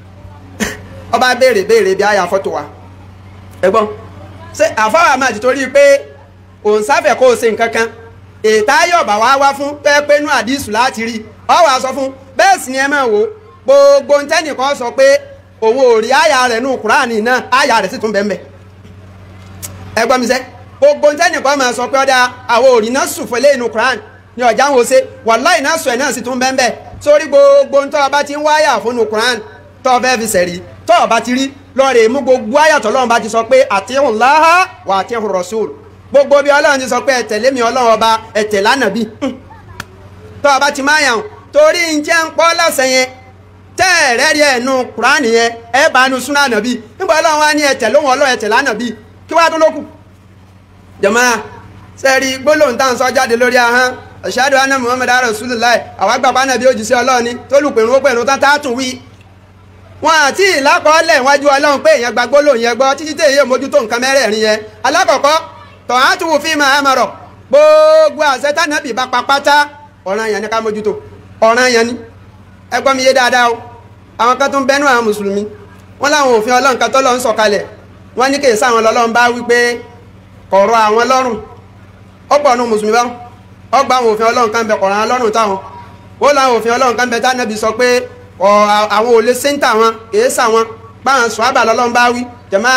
ọba béèrè béèrè bí àyà fọ́tò wa ẹ̀gbọ́n ṣé àfáwà máa ti torí pé òun sáfẹ̀ kó o ṣe nǹkan kan ètò ayọ̀bà wa wá fún pé pé inú àdìsù láti rí ọ wàá sọ fún bẹ́ẹ̀ sì ni ẹ máa wò gbogbo ntẹ́nìkan sọ pé òun ò rí àyà rẹ̀ nù kúránì náà àyà rẹ̀ sì tún bẹ́ẹ̀ bẹ́ẹ̀ ẹ̀gbọ́n mi sẹ́ gbogbo ntẹ́nìkan máa sọ pé ọ̀dà àwọn òrì náà sùn fún eléyìí nù kúránì ní ọjà ń wo ṣe wàláì náà sọ ẹ̀ náà sì tún bẹ́ẹ̀ bẹ́ẹ̀ sórí gbogbo ntọ́ ọba ti ń wáyà fún nù kúránì tọ́ ọ fẹ́ fi sẹ̀rí tọ́ ọba ti rí lọ́ọ̀rẹ́ mú gbogbo àyàtọ̀ lọ́run bá ti sọ pé àtihùn láhá wà àtihùn rọ̀ṣùl gbogbo bí ọlọ́run ti sọ pé ẹ̀tẹ̀lé mi ọlọ́run ọba ẹ̀tẹ̀ lánàbí tọ́ ọba ti máa yàn torí ń jẹ́ ń pọ́ lọ́sẹ̀ yẹn tẹ́ ẹ̀rẹ́ rí ẹ̀nu kúránì yẹn ẹ̀ bá nu súnà nàbí nígbà ọlọ́run wá ní ẹ̀tẹ̀ lóhùn ọlọ́run ẹ̀tẹ̀ lánàbí kí wàá tó lókù. jàmáà sẹ́ẹ̀rí gbólóhùn tá à ń sọ jáde lórí ahọ́n ashhadu anna muhammad rasulullah àwọn àgbàpá nàbí òjíṣẹ́ ọlọ́run ni tó lù pèrún ó pèrún tán tá a tún wí wọn àti ìlákọọlẹ wájú Ọlọ́run pé èèyàn gba gbólóhùn yẹn gbọ́ títí tẹ èyí mójútó nǹkan mẹ́rẹ̀ẹ̀rin yẹn alákọ̀ọ́kọ́ tọ̀ á tún wò fí máa mọ̀rọ̀ gbogbo àṣẹ tánàbì bá pa pátá ọ̀ràn yẹn ni ká mójútó ọ̀ràn yẹn ni ẹ gbọ́ mi yé dáadáa o àwọn kan tó ń bẹnu àwọn mùsùlùmí wọn láwọn òfin Ọlọ́run kan tó lọ ń sọ̀kalẹ̀ wọn ní kèésì àwọn lọ́lọ́run bá wí pé kọ̀rọ̀ àwọn lọ́rùn ọ̀pọ̀ ọ̀nù mùsùlùmí bá ọgbà àwọn òfin Ọlọ́run kan bẹ kọ̀rọ̀ àwọn lọ́rùn táwọn ó láwọn òfin Ọlọ́run kan bẹ tánàbì sọ pé ọ àwọn ò lè séńtà wọn kìí sà wọn báwọn sọ àbà lọ́lọ́run bá wí jẹ̀má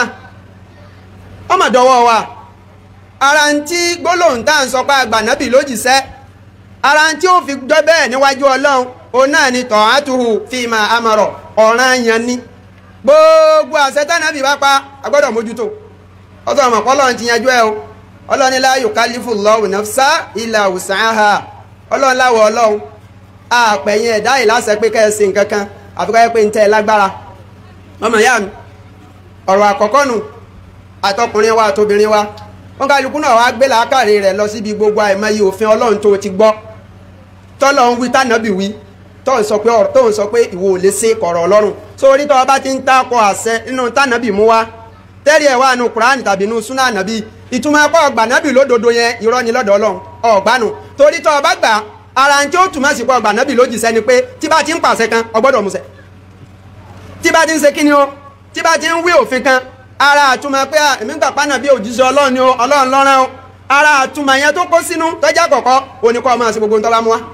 ọmọ dọwọ́ wa ara ń tí gbólóhùn tá à ń sọ pé àgbànábì lójìṣẹ́ ara ń tí ó fi jọ bẹ́ẹ̀ níwájú ọlọ́run òun náà ni tọ̀hátùhù fi máa amọ̀rọ̀ ọ̀ràn yẹn ni gbogbo àṣẹ tánàbì bá pa agbọ́dọ̀ mójútó ọtọ́ ọmọ ọlọ́run ti yanjú ẹ o ọlọ́run ní la yukallifu nafsa illa wus'aha ọlọ́run láwọ̀ ọlọ́run àpẹ̀yìn ẹ̀dá yìí láṣẹ pé kẹ́ ẹ ṣe nǹkan kan àfi ká yẹ pé ń tẹ́ ẹ lágbára ọmọ ìyá mi ọ̀rọ̀ àkọ́kọ́ nù àtọkùnrin wa àtobìnrin wa wọn kálukú náà wá gbé làákàrí rẹ̀ lọ síbi gbogbo àìmọye òfin ọlọ́run tó ti gbọ́ tọ́lọ̀ ń wí tànàbì wí tó ń sọ pé ọ̀rọ̀ tó ń sọ pé ìwọ ò lè ṣe kọ̀rọ̀ ọlọ́run sórí tó o bá ti ń takọ àṣẹ nínú tànàbì mú wa tẹ́rì ẹ̀ wà nù kúránì tàbí nù súnà ànàbì ìtumọ̀ ẹ̀kọ́ ọgbà nàbì lódodo yẹn irọ́ ni lọ́dọ̀ ọlọ́run ọ̀gbánu torí tó o bá gbà ara ń tí ó túmọ̀ sí pọ̀ ọgbà nàbì lójìṣẹ́ ni pé tí bá ti ń pàṣẹ kan ọgbọ́dọ̀ musẹ̀ tí bá ti ń ṣe kí ni o tí bá ti ń wí òfin kan ara àtúmọ̀ pé èmi gbà pánà bí òjíṣẹ́ ọlọ́run ni o ọlọ́run lọ́rán o ara àtúmọ̀ yẹn tó kó sínú tọ́jà kọ̀kọ́ oníkọ́ máa ṣe gbogbo ń tọ́lá mú wa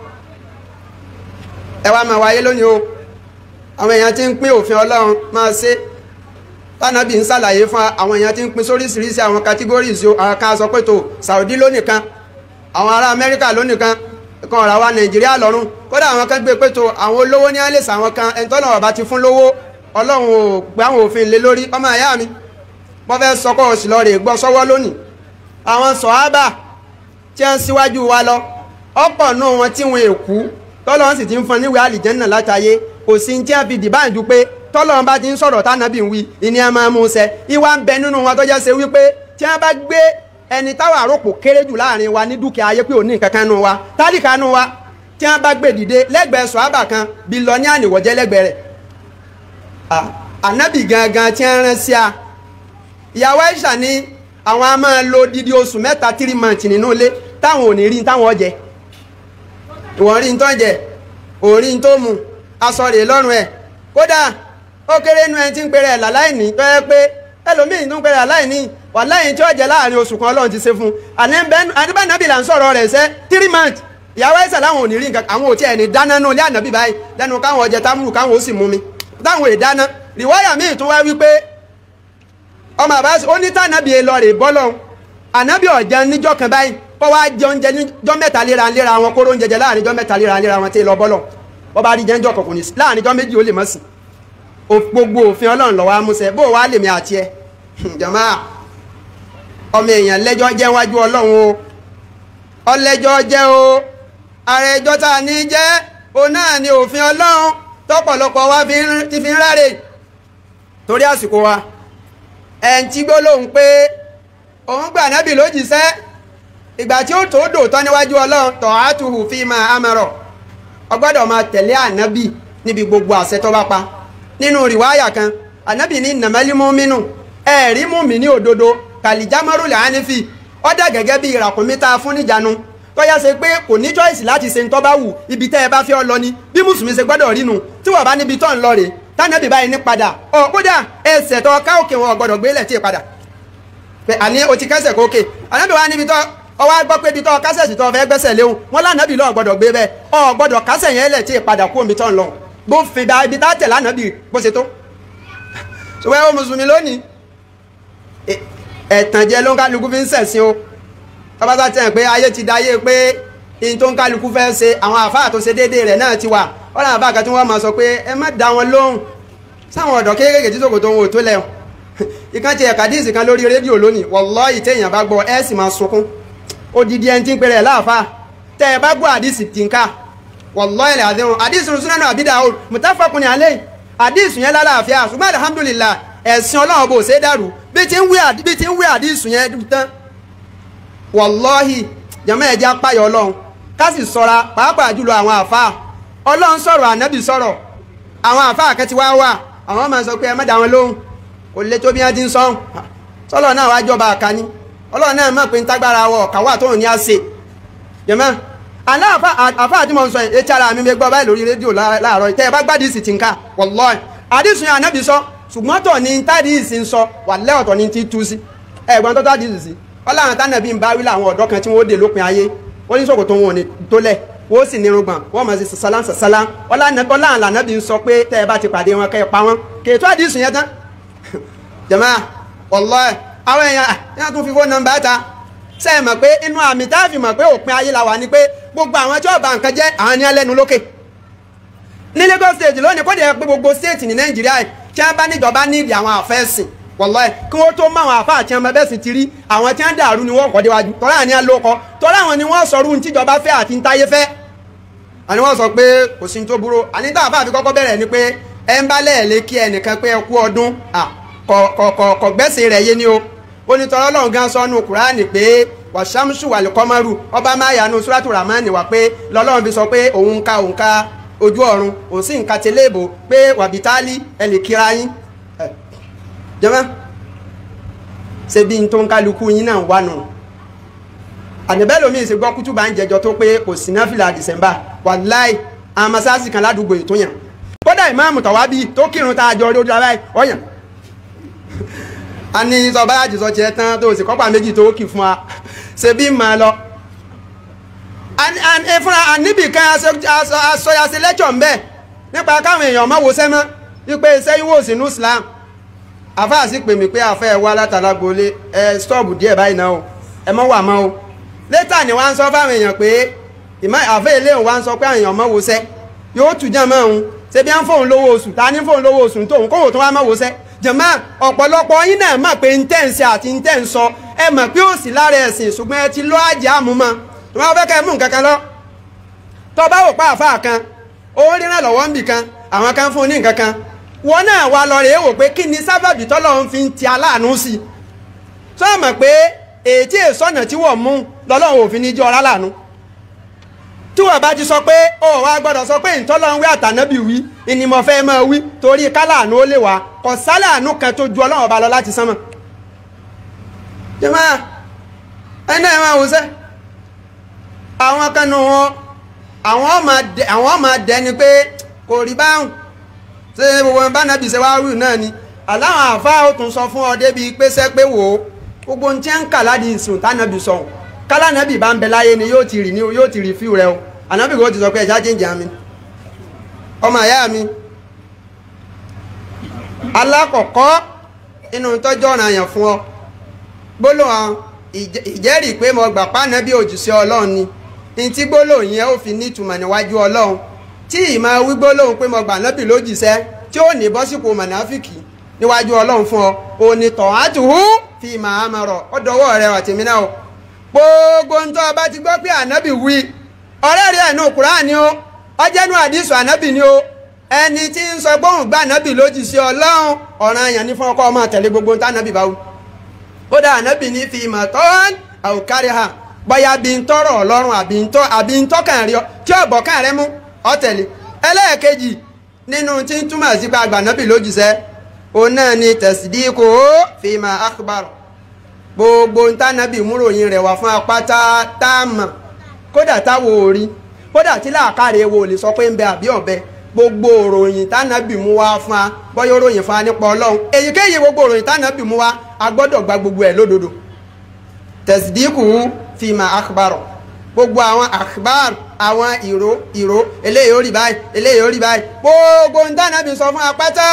ẹ wá máa wáyé lónìí o àwọn èèyàn ti ń pín òfin ọlọ́run máa ṣe tánàbí ń ṣàlàyé fún àwọn èèyàn ti ń pín sóríṣiríṣi àwọn categories o àwọn kan sọ pé tó Saudi lónìkan àwọn ará Amẹ́ríkà lónìkan kan ọ̀rọ̀ wa Nàìjíríà lọ́rùn kódà àwọn kan gbé pé tó àwọn olówó ní àlè sàwọn kan ẹni tọ́nà ọ̀bá ti fún lówó ọlọ́run ò gbé àwọn òfin lé lórí ọmọ ìyá mi wọ́n fẹ́ sọ kọ́ òsì lọ rè gbọ́ sọ́wọ́ lónìí àwọn sọ̀hábà tí wọ́n síwájú wa lọ ọ̀pọ̀ náà wọn tí wọn èkú tọ́lọ́run sì ti ń fọn níwèé àlìjẹ́nà látàyé kò sí tí wọ́n fi dìbàǹdù pé tọ́lọ́run bá ti ń sọ̀rọ̀ tánàbì ń wí ìní ẹ̀ máa mú un ṣẹ ìwà ń bẹ nínú wọn tó jẹ́ ṣe wípé tí wọ́n bá gbé ẹni táwọn àròpò kéré jù láàrin wa ní dúkìá ayé pé òní nǹkan kan nù wa tálíkà nù wa tí wọ́n bá gbé dìde lẹ́gbẹ̀ẹ́ sọ̀hábà kan bí lọ ní àníwọ̀jẹ́ lẹ́gbẹ̀ẹ́ rẹ̀ ànábì gangan tí wọ́n rán sí a ìyàwó Aisha ní àwọn a máa lo didi oṣù mẹ́ta three months nínú ilé táwọn ò ní rí táwọn jẹ ìwọ̀n rí tó jẹ òrí tó mu aṣọ rè lọ́rùn ẹ̀ kódà ó kéré nu ẹni tí ń pèrè ẹ̀ láláìní tó yẹ pé ẹlòmíì tó ń pèrè láláìní wà láyìn tí ó jẹ láàrin oṣù kan Ọlọ́run ti ṣe fún un àníbànàbì là ń sọ̀rọ̀ rẹ̀ sẹ́ three months ìyàwó Aisha láwọn ò ní rí nǹkan àwọn ò tí ẹ̀ ní dáná nù ilé ànábì báyìí lẹ́nu káwọn ọjẹ támúrù káwọn ó sì mú mi táwọn ò dáná rìwáyà míì tó wá wípé ọmọ àbá ó ní tànàbí elọrè bọ́lọ̀ ànábì ọ̀jẹ̀ níjọ́ kan báyìí kọ́ wá jẹ oúnjẹ níjọ́ mẹ́ta léra léra wọn kóró oúnjẹ jẹ láàrin jọ́ mẹ́ta léra léra wọn tí ì lọ bọ́lọ̀ wọ́n bá rí jẹ́ńjọ́ kọ̀ọ̀kan ní láàrin jọ́ méjì ó lè mọ̀ sí gbogbo òfin ọlọ́run lọ́wọ́ amúṣẹ bó wàá lèmi àti ẹ jọ̀mọ́ ọmọ èèyàn lẹ́jọ́ jẹ́ wájú ọlọ́run o ọlẹ́jọ́ jẹ́ o ààrẹ ẹjọ́ tá a ní jẹ́ òun náà ni òfin ọlọ́run tọ́pọ̀lọpọ̀ wa ti fi ń ráre torí àsìkò wa ẹn tí gbólóhùn pé òun gbà nábì lójíṣẹ́ ìgbà tí ó tó dòótọ́ níwájú ọlọ́run tọ̀ átùhù fi máa amọ̀rọ̀ ọgbọ́dọ̀ máa tẹ̀lé ànábì níbi gbogbo àṣẹ tó bá pa nínú rìwáyà kan ànábì ní nàmẹ́límú mínú ẹ̀rí mú mi ní òdodo kàlìjámọ́rù làánìfì ọ̀dà gẹ́gẹ́ bí ìràkúnmí tá a fún níjànú tọ́yá ṣe pé kò ní choice láti ṣe ń tọ́ bá wù ibi tẹ́ ẹ bá fẹ́ ọ lọ ni bí mùsùlùmí ṣe gbọ́dọ̀ rínu tí wọ́n bá níbi tọ́ ń lọ rèé tánàbì báyìí ní padà ọ kódà ẹsẹ̀ tó ká òkè wọn gbọ́dọ̀ gbélẹ̀ tí ì padà pé àní o ti kẹsẹ̀ kókè ànábì wa níbi tó ọwọ́ gbọ́ pé ibi tó kásẹ̀ sí tó fẹ́ gbẹ́sẹ̀ léwu wọn lánàbì lọ́ọ̀ gbọ́dọ̀ gbé bẹ́ẹ̀ ọ gbọ́dọ̀ kásẹ̀ yẹn lẹ̀ tí ì padà kú omi tó ń lọ bó fi da ibi tá tẹ̀ lánàbì bó ṣe tó. ṣùgbọ́n ẹ wo mùsùlùmí lónìí ẹ̀tànjẹ ló ń kálukú fi ń ṣẹ̀sìn o tọ́bátà tẹ̀ pé ayé ti da ayé pé ihun tó ń kálukú fẹ́ ṣe àwọn àfáà tó ṣe déédéé rẹ̀ náà ti wà ọ̀nà àfáà kan tí wọ́n máa sọ pé ẹ má dá wọn lóhùn sáwọn ọ̀dọ́ kéékèèké tí sòkòtò wọn ò tó lẹ́hùn ìkan ti ẹ̀ka díìsì kan lórí rédíò lónìí wàláhì téèyàn bá gbọ́ ẹ sì máa sunkún odidi ẹni tí ń pèrè láàfáà tẹ́ ẹ bá gbọ́ àdìsì tí ń ká wàláhì àdéhùn àdìsì Sunan Abi Dawud muttafaqun alayhi àdìsì yẹn lálàáfíà ṣùgbọ́n alhamdulillah ẹ̀sìn ọlọ́run bò ṣe dàrú bí ti ń wí àdìsì yẹn tán wàláhì jàmọ́ ẹ̀jẹ̀ apáyọ̀ ọlọ́run ká sì sọ́ra pàápàá jùlọ àwọn àfáà ọlọ́run sọ̀rọ̀ ànábì sọ̀rọ̀ àwọn àfáà kan ti wá wà àwọn máa sọ pé ẹ má dá wọn lóhùn kò lè tó bí wọn ti ń sọhùn sọlọ náà wá jọba àkàní ọlọ́run náà mọ̀ pé ń tágbára wọ ọ̀kà wà tóun ní àṣẹ jẹ̀mọ́ àná àfáà tí mo ń sọ etí ara mi mi gbọ́ báyìí lórí rédíò láàárọ̀ tẹ́ ẹ bá gbádìí sì ti ń ká wallahi àdìsùn yẹn ànábì sọ ṣùgbọ́n tọ̀ ní tádìsì ń sọ wàlẹ́ ọ̀tọ̀ ní ti tú sí ẹ̀gbọ́n tó tádìsì sí ọlọ́run tánàbí ń bá wí láwọn ọ̀dọ́ kan tí wọ́n dé lópin ayé wọ́n ní ṣòkòtò wọn ò ní tó lẹ̀ wọ́n sì ní irùngbọ̀n wọ́n máa ṣe sàṣàlá sàṣàlá ọlọ́run lànàbí ń sọ pé tẹ́ ẹ bá ti pàdé wọn kẹ́ ẹ pa wọn kèétọ́ àdìsùn yẹn tán jàmá wallahi àwọn èèyàn yẹn tún fi fóònù nọ́mbà ta ṣe é mọ̀ pé inú àmì tá a fi mọ̀ pé òpin ayé la wà ní pé gbogbo àwọn tí ó bà nǹkan jẹ́ àwọn ní ẹlẹ́nu lókè ní Lagos state lónìí kó dẹ̀ pé gbogbo state ní Nàìjíríà tí wọ́n bá níjọba nídìí àwọn àfẹ́sìn wọ̀lọ́ ẹ̀ kí wọ́n tó mọ àwọn àfa àti ọmọ bẹ́ẹ̀ sì ti rí àwọn tí wọ́n dàrú ni wọ́n kọ́ déwájú tọ́lá àní àlókọ tọ́lá àwọn ni wọ́n sọ̀rọ̀ tíjọba fẹ́ àti ntáyé fẹ́ àní wọ́n sọ pé kò sí ní tó burú àní tá àfa àfi kọ́kọ́ bẹ̀rẹ̀ ni pé ẹ ń bá lẹ́ẹ̀lé kí ẹnìkan pé ẹ kú ọdún kọ̀ gbẹ́sẹ̀ rẹ̀ yé ni o onítọ̀rọ̀ ọlọ́run gan sọnù kùránì pé wàṣámsù wàlúkọ́mọ́rù ọba máyàánú súrátù ramani wà pé lọ́lọ́run fi sọ pé òun ka òun ka ojú ọ̀run òun sì ń ka tẹ́lẹ̀bù pé wàbítálí ẹ lè kíra yín jẹ́mọ́ ṣe bí n tó ń kálukú yín náà wà nù àdìbẹ́ lomi ìsìn gbọ́ kútùbà ń jẹjọ tó pé kò sí náfìlà dìsẹ́mbà wàláì àwọn masáàsì kan ládùúgbò ètò yàn kódà ìmáàmù tọ̀wábí tó kírun tá a jọ lójú ara ẹ̀ ọ̀yàn a ní sọba àjùsọ tiẹ̀ tán tó sì kọ́pà méjì tó kì fún wa ṣe bí mà lọ fúnra níbì kan aṣọyàṣe lẹ́jọ̀ ń bẹ̀ nípa káwọn èèyàn mọ́ wo sẹ́mọ́ wípé iṣẹ́ yíwò sínú Islam àfáà sì pè mí pé àfẹ́ ẹ̀ wá látara gbolé ẹ stọ́ọ̀bù díẹ̀ báyìí náà o ẹ mọ́ wà mọ́ o létà ni wọ́n á sọ fáwọn èèyàn pé àfẹ́ ilé òun wá ń sọ pé àwọn èèyàn mọ́ wo sẹ́ yóò tù jẹ́ mọ́ òun ṣe bí wọ́n fóun lówó oṣù ta ní fóun lówó oṣù tóun kówó tó wá mọ́ wo sẹ́ jẹ̀mọ́ ọ̀pọ̀lọpọ̀ yín náà mọ̀ pé ntẹ́ǹsì àti ntẹ́ǹsọ ẹ mọ̀ pé ó sì lára ẹ̀sìn ṣùgbọ́n ẹ ti lọ́ àjẹ́ àmúmọ́ tó máa fẹ́ kẹ́ mú nǹkan kan lọ tó bá wò pa àfa kan owó ríràn lọ́wọ́ ń bì kan àwọn kan fún un ní nǹkan kan wọn náà wá lọ rèé wò pé kí ni sábàbí tọ́lọ́run fi ń ti aláàánú sí i sọ mọ̀ pé ètí èsọ̀nà tí wọ́n mú lọ́lọ́run òfin ní jẹ́ ọ̀rá láàánú tí wọ́n bá ti sọ pé ó wá gbọ́dọ̀ sọ pé ìtọ́lọ́run wí àtànábì wí ni mo fẹ́ máa wí torí káláàánú ó lè wá kò sáláàánú kan tó ju ọlọ́run ọba lọ láti sánmọ̀ jẹ́mọ́ ẹ náà máa wò sẹ́ àwọn kanu wọn àwọn máa dẹni pé kò rí báhùn ṣé gbogbo bá nàbì ṣe wá rú náà ni aláwọn àfáà ó tún sọ fún ọ débi pèsè pé wò ó gbogbo ohun tí ń kà láti ìsùn tánàbì sọ kálánàbì bá ń bẹ láyé ni yóò ti rí ni yóò ti rí fíw rẹ o ànábì kò ti sọ pé ẹja jíjà mi ọmọ àyá mi alákọ̀ọ́kọ́ inú tọ́jú ọ̀ràn àyàn fún ọ gbólóhàn ìjẹ́rìí pé mo gbà pánàbì òjìṣẹ́ ọlọ́run ni ní tí gbólóhùn yẹn ó fi ní ìtumọ̀ níwájú ọlọ́run tí ìmọ̀ wí gbólóhùn pé mo gbà nábì lójìṣẹ́ tí ó ní bọ́sípò mọ̀náfíkì níwájú ọlọ́run fún ọ òní tọ̀hún àtúhú fi màá máa rọ̀ ọ dọwọ́ rẹ àtẹ̀mí náà o gbogbo ń tọ́ ọba ti gbọ́ pé ànábì wí ọ̀rẹ́ rẹ̀ nù Kùránì o ọjẹ́nu àdìsù ànábì ni o ẹni tí ń sọ gbóhùn gbà ànábì lójìṣẹ́ ọlọ́run ọ̀ràn àyàn ní fún ọkọ ọmọ tẹ̀lé gbogbo ń tá ànábì bá wù kódà ànábì ní fi ìmọ̀ tán àwòkárí ha bóyá bí ń tọrọ ọlọ́run àbí ń tọ́ àbí ń tọ́kàn rí ọ tí ọ̀bọ̀ kàn rẹ mú ọ̀tẹ̀lẹ̀ ẹlẹ́ẹ̀kejì nínú tí ń túmọ̀ sí pa àgbànábì lójúṣẹ́ òun náà ni tẹ̀sídìkò fìmà akhbar gbogbo ntànàbì múròyìn rẹ̀ wá fún apáta táàmà kódà táwo orí kódà tí làákàrẹ wo lè sọ pé ń bẹ àbí ọ̀bẹ gbogbo òròyìn tànàbì mú wá fún wa bọ́yá òròyìn fún wa nípa ọlọ́run èyíkéyìí gbogbo òròyìn tànàbì mú wá a gbọ́dọ̀ gba gbogbo ẹ̀ lódodo tẹ̀sídìkù fìmà akhbar gbogbo àwọn akhbar àwọn ìró ìró eléyìí ó rí báyìí eléyìí ó rí báyìí gbogbo ntànàbì sọ fún apáta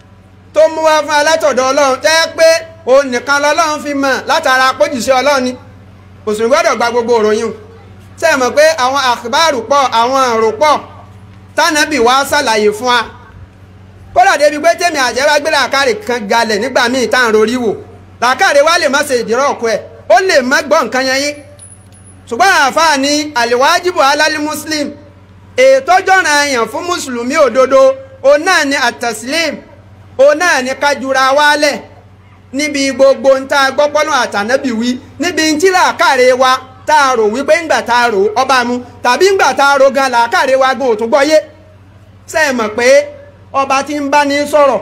tó mú wá fún alátọ̀dọ̀ ọlọ́run tẹ́ pé òun nìkan lọ́lọ́run fi mọ̀ látara pójìṣẹ́ ọlọ́run ni òsùn gbọ́dọ̀ gba gbogbo òròyìn ṣe mọ̀ pé àwọn àkùbárù pọ̀ àwọn àrò pọ̀ tánàbì wá ṣàlàyé fún wa kódà débi pé tèmi àjẹwà gbé làákàrè kan galẹ̀ nígbà míì tá à ń rorí wò làákàrè wa lè má ṣe ìdírọ̀ ọ̀kọ́ ẹ̀ ó lè má gbọ́ nǹkan yẹn yín ṣùgbọ́n àáfàá ni àlèwájibù alálí muslim ètò jọ̀ràn èèyàn fún mùsùlùmí òdodo òun náà ni àtẹ̀sílẹ̀mù òun náà ní kájúra wálẹ̀ níbi gbogbo ń tá a gbọ́pọ́nà àtànábì wí níbi ń tí làákàrè wa tá a rò wípé ńgbà tá a rò ọba mu tàbí ńgbà tá a rò gan làákàrè wa gan òtún gbọ́yé ṣe é mọ̀ pé ọba tí ń bá ní sọ̀rọ̀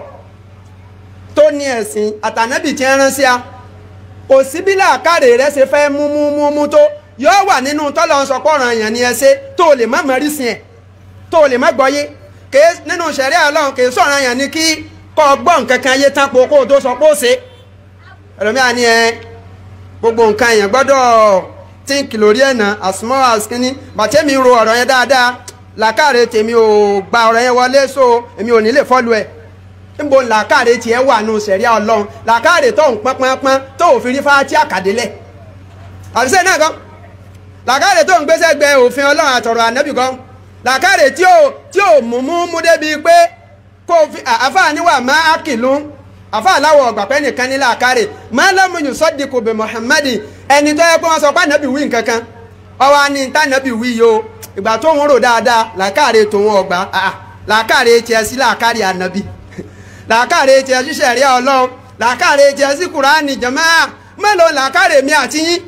tó ní ẹ̀sìn àtànábì tí ń rán sí a kò sí bí làákàrè rẹ ṣe fẹ́ mú mú mú mú tó yóò wà nínú tọ́lọ́ ń sọ pọ̀ràn èèyàn ni ẹ ṣe tó lè má mọ̀ rí sí ẹ̀ tó lè má gbọ́yé nínú ṣẹ̀ríà Ọlọ́run kì í sọ̀rọ̀ èèyàn ni kí kọ́ gbọ́ nǹkan kan yé tán po kó o tó sọ pé ó ṣe ẹlòmíà ni ẹ gbogbo nǹkan èèyàn gbọ́dọ̀ tíǹkì lórí ẹ̀nà as small as kínní bàtẹ́mi ro ọ̀rọ̀ yẹn dáadáa làákàrẹ̀ tèmi ò gba ọ̀rọ̀ yẹn wọlé so èmi ò ní lè fọ́lu ẹ̀ níbo làákàrẹ̀ tiẹ̀ wà nù sẹ̀ríà ọlọ́run làákàrẹ̀ tó ń pọ́npọ́npọ́n tó ò fi rí fáátì àkàdélẹ̀ àbísẹ́ náà kan làákàrẹ̀ tó ń gbéṣẹ́ gbẹ òfin ọlọ́run àtọ̀rọ̀ ànábì kan làákàrẹ̀ tí ò tí ò mú mú mú débi pé kó o fi àfa níwà má ákìlú àfa aláwọ̀ ọ̀gbà pẹ́ nìkan ní làákàrè má lọ́mùyùn sọ́dí kò bẹ̀ Muhammadi ẹni tó yẹ kó wọ́n sọ pé ànábì wí nǹkan kan ọwọ́ ni tànábì wí yo ìgbà tó ń rò dáadáa làákàrè tòun ọ̀gbà làákàrè tiẹ̀ sí làákàrè ànábì làákàrè tiẹ̀ sí sẹ̀ríà ọlọ́run làákàrè tiẹ̀ sí kùránì jàmáà mélòó làákàrè mi àti yín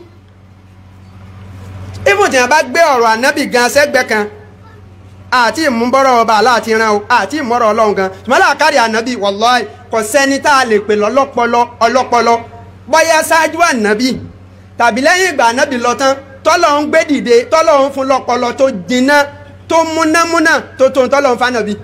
ibùdó bá gbé ọ̀rọ̀ ànábì gan sẹ́gbẹ́ kan àti ìmúbọ́rọ̀ ọba aláàtí ran o àti ìmọ̀rọ̀ ọlọ́run gan ṣùgbọ́n làákàrí ànábì wàláì kò sẹ́ni tá a lè pè lọ́lọ́pọlọ ọlọ́pọlọ bóyá ṣáájú ànábì tàbí lẹ́yìn ìgbà ànábì lọ tán tọ́lọ̀ ń gbé dìde tọ́lọ̀ ń fún lọ́pọlọ tó jiná tó múnámúná tó tó tọ́lọ̀ ń fànàbì.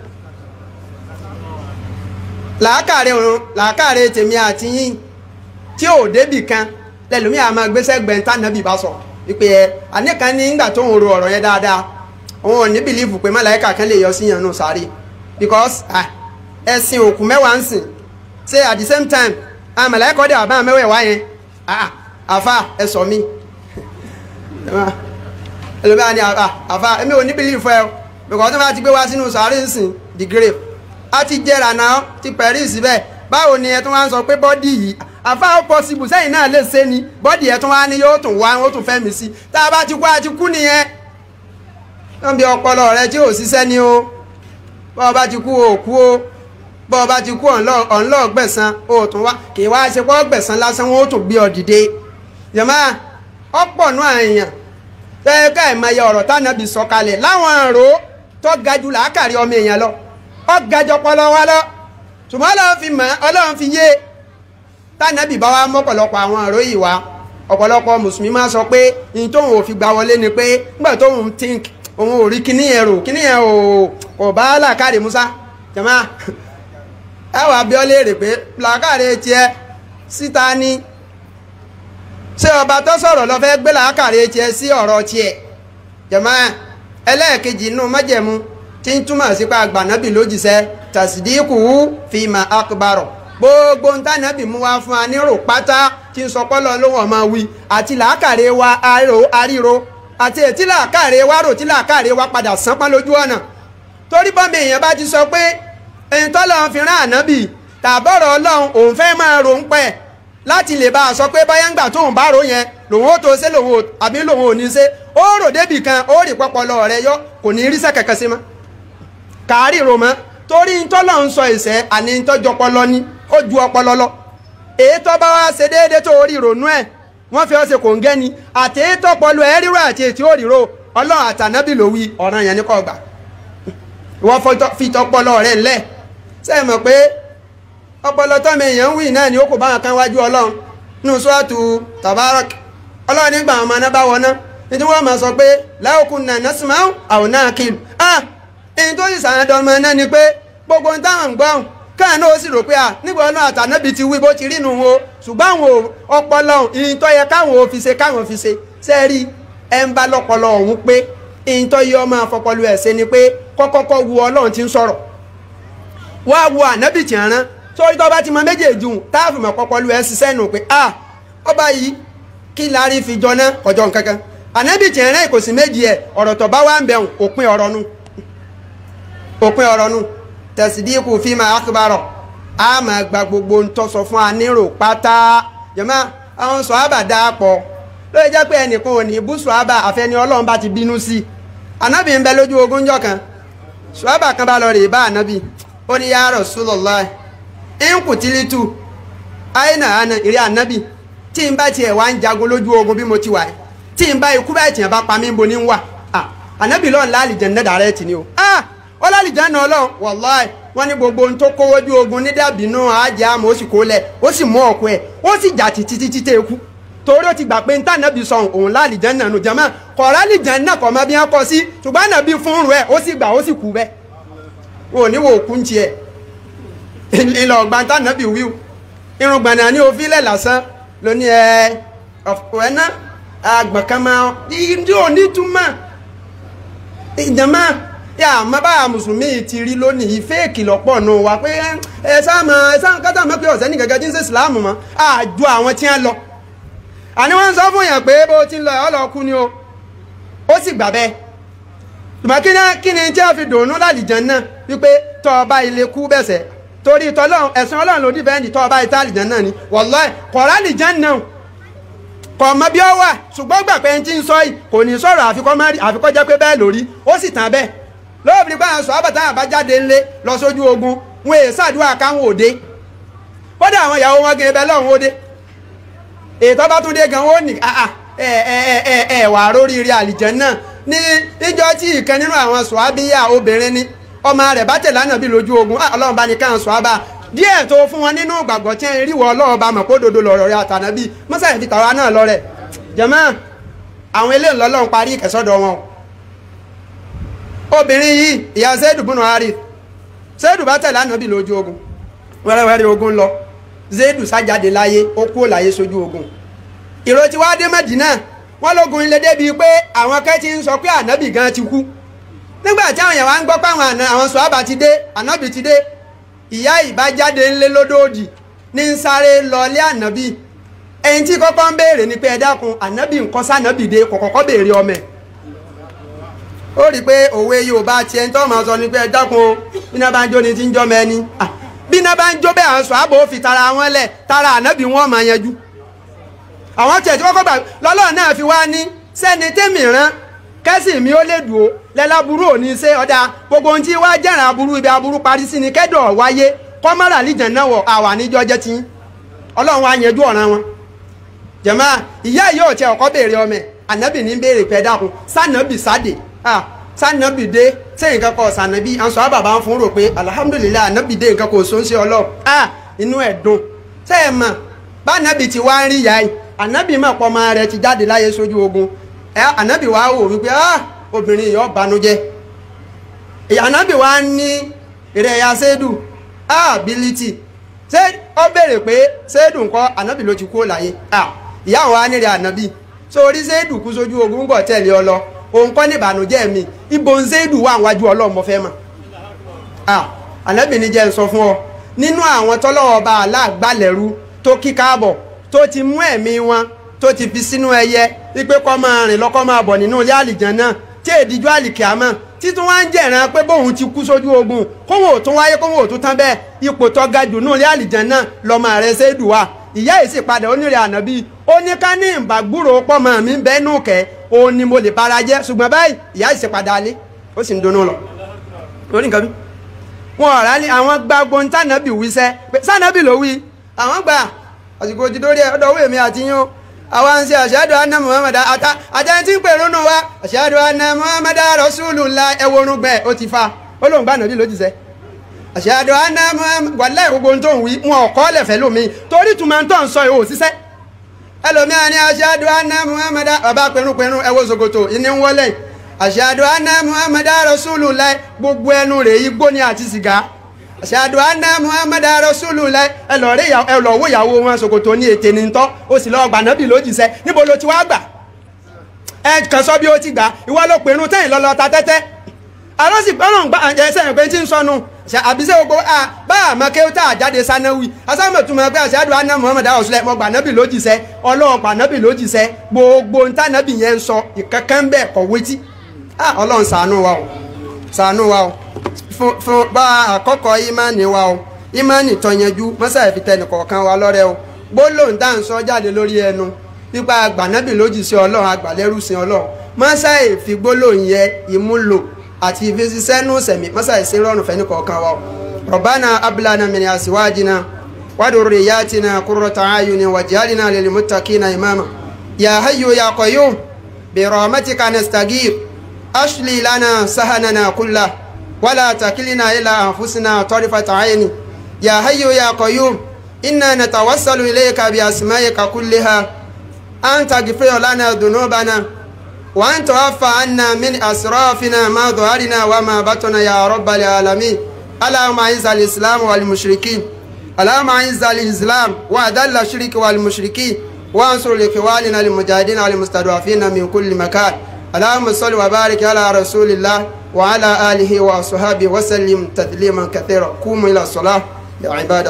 làákàrẹ òun làákàrẹ tèmi àti yín tí ò débì kan lẹ́lòmíà máa gbéṣẹ́ gbẹ̀ntà ànábì bá sọ ìpè ẹ̀ àníkan ní ìgbà tó ń ro ọ̀rọ̀ yẹn dáadáa òun ò ní bìlífù pé màláíkà kan lè yọ sí yàn nù sáré because ẹ̀sìn òkú mẹ́wàá ń sìn ṣe at the same time àwọn màláíkà ọdẹ àbá mẹ́wàá wá yẹn àfa ẹ sọ mí ẹlòmíràn ni àfa èmi ò ní bìlífù ẹ because tó bá ti gbé wá sínú sáré ń sìn the grave a ti jẹrà náà ti pẹ̀rí síbẹ̀ báwo ni ẹ tún wá ń sọ pé bọ́dì yìí àfa ó possible sẹ́yìn náà lè ṣe ni bọ́dì ẹ tún wá ní yóò tún wá ó tún fẹ́ mi sí tá a bá ti kú a ti kú nìyẹn wọ́n bí ọpọlọ rẹ tí ò ṣiṣẹ́ ni o bọ́ ọ bá ti kú o kú o bọ́ ọ bá ti kú ọ̀nlọ́ gbẹ̀san o tún wá kì í wá ṣe pọ́ gbẹ̀san lásán wọn ó tún gbé ọ dìde yàmá ọ̀pọ̀ nù àyàn tẹ́ ká ìmọ̀ye ọ̀rọ̀ tánàbì sọ kalẹ̀ láwọn àrò tó ga jù làákàrí ọmọ èèyàn lọ ọ ga jọ pọlọ wa lọ ṣùgbọ́n ọlọ́run fi mọ̀ ọlọ́run fi yé tánàbì bá wa mọ́pọ̀lọpọ̀ àwọn àrò yìí wá ọ̀pọ̀lọpọ̀ mùsùlùmí máa sọ pé ìyìn tóun ò fi gbà wọlé ni pé nígbà tóun think òun ò rí kíní yẹn rò kíní yẹn ò kò bá làákàrè musa jama ẹ wàá bí ọ léèrè pé làákàrè tiẹ̀ síta ni ṣé ọba tó sọ̀rọ̀ lọ fẹ́ gbé làákàrè tiẹ̀ sí ọ̀rọ̀ tiẹ̀ jama ẹlẹ́ẹ̀kejì inú májẹ̀mú tí ń túmọ̀ sí pé àgbànábì lójíṣẹ́ tàṣídìkù fìmà akbarọ̀ gbogbo ń tànàbì mú wá fún wa nírò pátá tí ń sọ pọ́lọ́ lóhùn ọmọ wí àti làákàrè wa àríro àti ètí làákàrè wa rò tí làákàrè wa padà sánpá lójú ọ̀nà torí bọ́mọ èèyàn bá ti sọ pé ẹni tọ́lọ́run fi rán ànábì tàbọ̀rọ̀ ọlọ́run òun fẹ́ máa rò ń pẹ́ láti lè bá a sọ pé báyà ń gbà tóun bá rò yẹn lòun ó tó ṣe lòun àbí lòun ò ní ṣe ó rò débì kan ó rí pọpọlọ rẹ yọ kò ní ríṣẹ́ kẹ̀kẹ́ sí mọ́ kàárì rò mọ́ torí tọ́lọ́run sọ ìṣẹ́ àní tọ́jú ọpọlọ ní ó ju ọpọlọ lọ èyí tó bá wá ṣe déédéé tó rí ìrònú ẹ̀ wọ́n fi ọ̀sẹ̀ kò ń gẹ́ ni àti tọ́pọ̀lù ẹ̀ ríro àti ètí ò ríro ọlọ́run àtànábì ló wí ọ̀ràn yẹn ní kò gbà wọ́n fi tọpọlọ rẹ̀ ńlẹ̀ sẹ́yìn mọ̀ pé ọpọlọ tọ́mọ èèyàn ń wí náà ni ó kò bá wọn kan wájú ọlọ́run nínú sọ́ọ̀tù tabarak ọlọ́run nígbà àwọn ọmọ náà bá wọná nítorí wọ́n máa sọ pé láòkùn náà násìmáà àwọn náà kìlù ah èyí tó sì sàn dọ́mọ náà ni pé gbogbo ń táwọn ń gbọ́n káà náà ó sì rò pé à nígbà ọ̀nà àtànábì ti wí bó ti rí nu wo ṣùgbọ́n àwọn ọpọlọ ìyìn tó yẹ káwọn ò fi ṣe káwọn fi ṣe sẹ́ẹ̀rí ẹ̀ ń bá lọ́pọlọ ọ̀hún pé ìyìn tó yẹ ọmọ àfọpọlọ ẹ̀ ṣe ni pé kọ́kọ́kọ́ wu ọlọ́run ti ń sọ̀rọ̀ wá wo ànábì tí ń rán sórí tó bá ti mọ méjèèjì táàfù mọ̀ pọpọlọ ẹ̀ ṣiṣẹ́ nù pé à ọba yìí kí láàrin fi jọ náà ọjọ́ nǹkankan ànábì tí ń rán ìkòsí méjì ẹ̀ ọ̀rọ̀ tó bá wà ń bẹ̀rùn òpin ọ̀rọ̀ nu òpin ọ̀rọ̀ nu tẹ̀sídìkù fíìmù akébárọ̀ a máa gba gbogbo ń tọ́sọ fún anírò pátá jẹ́mọ́ àwọn sọ̀hábà dáa pọ̀ ló yẹ jẹ́ pé ẹnìkan ò ní bú sọ̀hábà àfẹni ọlọ́run bá ti bínú sí i ànábì ń bẹ lójú ogun jọ kan sọ̀hábà kan bá lọ rè bá ànábì ó ní ya Rasulullah ń kù tìlítù àyìnà àná ìrẹ́ ànábì tí n bá tiẹ̀ wá ń jagun lójú ogun bí mo ti wà tí n bá ikú báyìí tiẹ̀ bá pa mí bo ní wà ànábì lọ́n láàlì jẹ̀ ń dẹ́dà rẹ̀ tì ní o ó láàlì jẹ́ náà lọ́n wàláì wọ́n ní gbogbo ohun tó kówó bí ogun ní dàbínú àjẹ́ àmọ́ ó sì kó lẹ̀ ó sì mú ọ̀kú ẹ̀ ó sì jà títí títí tẹ́ kú torí ó ti gbà pé ntá nàbí sọ òun láàlìjẹ́ náà nù jẹ́mọ́ kọ̀ọ̀rọ̀ àlìjẹ́ náà kọ̀ mọ́ bí wọ́n kọ́ sí ṣùgbọ́n nàbí fún rẹ̀ ó sì gbà ó sì kú bẹ́ẹ̀ wọn ò ní wo òkú ń tiẹ̀ ìlọ ọgbà ntá nàbí wíw irun gbọ̀nà ní òfin lẹ̀ lásán ló ní ẹ ọ̀fọ̀ náà àgbọ̀n kan máa ní òní túmọ̀ ìjàmọ́ yà má bá mùsùlùmí ti rí lónìí fẹ́ẹ̀kì lọ́pọ̀ nù wá pé ẹ sáàmù ẹ sáàmù kátà mọ́ pé ọ̀sẹ́ ní gẹ́gẹ́ tí ń ṣe ìsìláàmù mọ́ àjọ àwọn tí ń lọ àní wọ́n ń sọ fún yàn pé bó ti ń lọ ọ̀ lọ kú ni o ó sì gbà bẹ́ẹ̀ ṣùgbọ́n kí ni kí ni tí a fi dùnú lálìjàn náà wípé tọ́ ọba ilé kú bẹ̀sẹ̀ torí tọ́lọ́run ẹ̀sìn ọlọ́run ló dìbẹ́ǹdì tọ́ ọba ìta àlìjàn náà ni wàláì kọ̀ọ̀rọ̀ àlìjàn náà kọ̀ mọ́ bí ó wà ṣùgbọ́n gbà pé ń tí ń sọ yìí kò ní sọ̀rọ̀ àfikọ́ mẹ́rin àfikọ́ jẹ́ pé bẹ́ẹ̀ lórí ó sì tàn bẹ́ẹ̀ lóòbí pé àwọn sọ̀rọ̀ àbàtà àbájáde ńlé lọ sójú ogun wọn èè ṣàdúrà káwọn òde kódà àwọn ìyàwó wọn gẹ̀ẹ́ bẹ́ẹ̀ lọ́hùn òde ètò bá tún dé gan ó ní ẹ ẹ ẹ ẹ ẹ wà róríire àlìjẹ́ náà ní ìjọ tí ìkan nínú àwọn sọ̀ábíyà obìnrin ni ọmọ rẹ̀ bá tẹ̀lé ànábì lójú ogun ọlọ́run bá ní káwọn sọ̀ábà díẹ̀ tó fún wọn nínú ìgbàgbọ́ tí ń ríwọ ọlọ́run bá mọ̀ kó dodo lọ̀rọ̀ rẹ̀ àtànábì mọ́sàlẹ̀ fi tàwa náà lọ rẹ̀ jẹ̀mọ́ àwọn ilé ńlọ́lọ́run parí ìkẹsọ́dọ̀ wọn obìnrin yìí ìyá zaidu bùnú harith zaidu bá tẹ̀lé ànábì lójú ogun wẹ́rẹ́wẹ́rẹ́ ogun lọ zaidu sájáde láyé ó kúrò láyé sójú ogun ìró tí wàá dé mẹ́dínà wọ́n lógun ilé débi pé àwọn kẹ́ ti ń sọ pé ànábì gan ti kú nígbà tí àwọn èèyàn wá ń gbọ́ pé àwọn àwọn sọ̀hábà ti dé ànábì ti dé ìyá ìbájáde ńlé lódòdì ní ń sáré lọlé ànábì ẹni tí kọ́kọ́ ń béèrè ni pé ẹ dákun ànábì nǹkan sànábì dé kò kọ́kọ́ béèrè ọmọ ẹ̀ ó rí i pé òwe yorùbá tiẹ̀ ń tọ́ máa sọ ni pé ẹ dákun o bí náà bá ń jó ni ti ń jọ́ mẹ́ni bí náà bá ń jó bẹ́ẹ̀ àwọn sọ̀hábà ó fi tara wọn lẹ̀ tara ànábì wọn máa yanjú àwọn tiẹ̀ tí kọ́kọ́ gbà lọ́lọ́run náà fi wá ní sẹ́ni tẹ́mì rán kẹ́sì mi ó lè dùn ó lẹ́láburú ò ní ṣe ọ̀dà gbogbo ohun tí wá jẹ́ràn aburú ibi aburú parí sí ni kẹ́dọ̀ wáyé kọ́mọ́rà lìjàn náà wọ̀ àwà níjọ́ jẹ́ tí ọlọ́run wá yanjú ọ̀ràn wọn. jẹ̀mọ́ ìyá yìí ò tiẹ̀ ọkọ́ béèrè ọmọ ẹ̀ ànábì ní béèrè pẹ́ dákun sànàbì sáde sànàbì dé sẹ́yìn kankan sànàbì àǹsọ̀ bàbá ń fún rò pé alihamudulilayi ànábì dé nǹkan kò sóńsẹ́ ọlọ́run inú ẹ̀ dùn sẹ́yìn mọ̀ bá ànábì ti wá ń rí ìyá yìí ànábì mọ̀ pọ̀ ọmọ rẹ̀ ti jáde láyé sójú ogun ẹ ànábì wa wò wípé ah obìnrin yìí ó banújẹ́ ànábì wa ní èrè ẹ̀yà sẹ́dù ah ability ṣé ó béèrè pé sẹ́dù ńkọ́ ànábì ló ti kú láyé ah ìyá wa nírè ànábì sórí sẹ́dù kú sójú ogun gbọ̀ tẹ̀lé ọ lọ òun kọ́ ní ìbànújẹ́ mi ibo ń sẹ́dù wà wájú ọlọ́mọ fẹ́ mọ̀ ah ànábì ní jẹ́ ń sọ fún ọ nínú àwọn tọ́lọ́wọ́ bá aláàgbálẹ̀rú tó kí káàbọ̀ tó ti mú ẹ̀mí wọn tó ti fi sínú ẹyẹ wípé kọ́ máa rìn lọ́kọ́ máa bọ̀ nínú ilé àlìjàn náà tí èdìjú àlìkìámọ̀ títún wá ń jẹ̀ràn pé bóun ti kú sójú ogun kóhun ò tún wáyé kóhun ò tún tán bẹ́ẹ̀ ipò tó ga jù nínú ilé àlìjàn náà lọ́mọ rẹ̀ ṣéèdù wà ìyá yìí sì padà onírè ànábì ó ní ká ní ìbàgbúrò pọ́mọ mi bẹ́ẹ̀nù kẹ́ òun ni mo lè bara jẹ́ ṣùgbọ́n báyìí ìyá yìí sì padà alé ó sì ń dunnú lọ lórí nǹkan mi wọn ọ̀rá ní àwọn gbàgbọ́ ní sànàbì wí sẹ́ sànàbì ló wí àwọn gbà àsìkò ti dórí ọ̀dọ̀ owó èmi àti yín o àwa ń ṣe àṣàdù anna muhammad ata àtẹni tí ń pè rónú wa àṣàdù anna muhammad rasulullah ẹwọ́rún gbẹ ó ti fa ó lóun gbà nàbí lójúṣẹ́ àṣàdù anna muhammad wàláì gbogbo ohun tó ń wí wọn ò kọ́ lẹ̀fẹ́ lómi torí tùmọ̀ tó ń sọ yìí ò ṣiṣẹ́ ẹlòmíà ní àṣàdù anna muhammad bàbá pẹ̀rúnpẹ̀rún ẹwọ́ zogoto ìní ń wọlé àṣàdù anna muhammad rasulullah gbogbo ẹnu rẹ̀ igbó ni àti sìgá ṣàdùn àná muhammad rasulullah ẹ lọ rí ẹ lọ wó ìyàwó wọn ṣòkòtò ní ètè ní tọ́ ó sì lọ gbà nábì lójìṣẹ́ níbo ló ti wá gbà ẹ kàn sọ bí ó ti gbà ìwọ ló pinnu tẹ́yìn lọ́lọ́ ta tẹ́tẹ́ àlọ́sì gbọ́nà gbà ẹ sẹ́yìn pé tí ń sọnù àbíṣe gbogbo a bá àmọ́ kí ó tà jáde sanáwì asámọ̀túnmọ̀ pé ṣàdùn àná muhammad rasulullah mọ̀ gbà nábì lójìṣẹ́ ọlọ́run gbà nábì lójìṣẹ́ gbogbo ntá nábì yẹn ń sọ ìkankan bẹ́ẹ̀ kọ̀wé tí ọlọ́run ṣàánú wa o ṣàánú wa o fún bá àkọ́kọ́ ìmánì wa o ìmánì tọ́yanjú mọ́sá ìfitẹ́ nìkọ̀ọ̀kan wa lọ́rẹ́ o gbólóhùn tá à ń sọ jáde lórí ẹnu nípa àgbànábì lójì sí ọlọ́run àgbàlẹ́rù sí ọlọ́run mọ́sá ìfi gbólóhùn yẹ ìmúlò àti ìfisísẹ́nu sẹ̀mí mọ́sá ìsín rọrùn fẹ́ nìkọ̀ọ̀kan wa o rọ̀bánà abilana min àsíwájìnà wadurriyatina qurrata ayuni waj'alna lil muttaqina imama ya hayyu ya qayyum bi rahmatika nastaghith ashli lana sahanana kullahu ولا تكلنا إلى أنفسنا طرفة عين يا حي يا قيوم إنا نتوسل إليك بأسمائك كلها أن تغفر لنا ذنوبنا وأن تعفى عنا من أسرافنا ما ظهرنا وما بطن يا رب العالمين اللهم أعز الإسلام والمشركين اللهم أعز الإسلام وأذل الشرك والمشركين وانصر لإخواننا المجاهدين والمستضعفين من كل مكان اللهم صل وبارك على رسول الله وعلى آله وأصحابه وسلم تسليما كثيرا قوموا إلى الصلاة يا عباد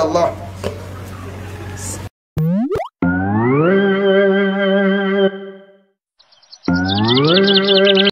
الله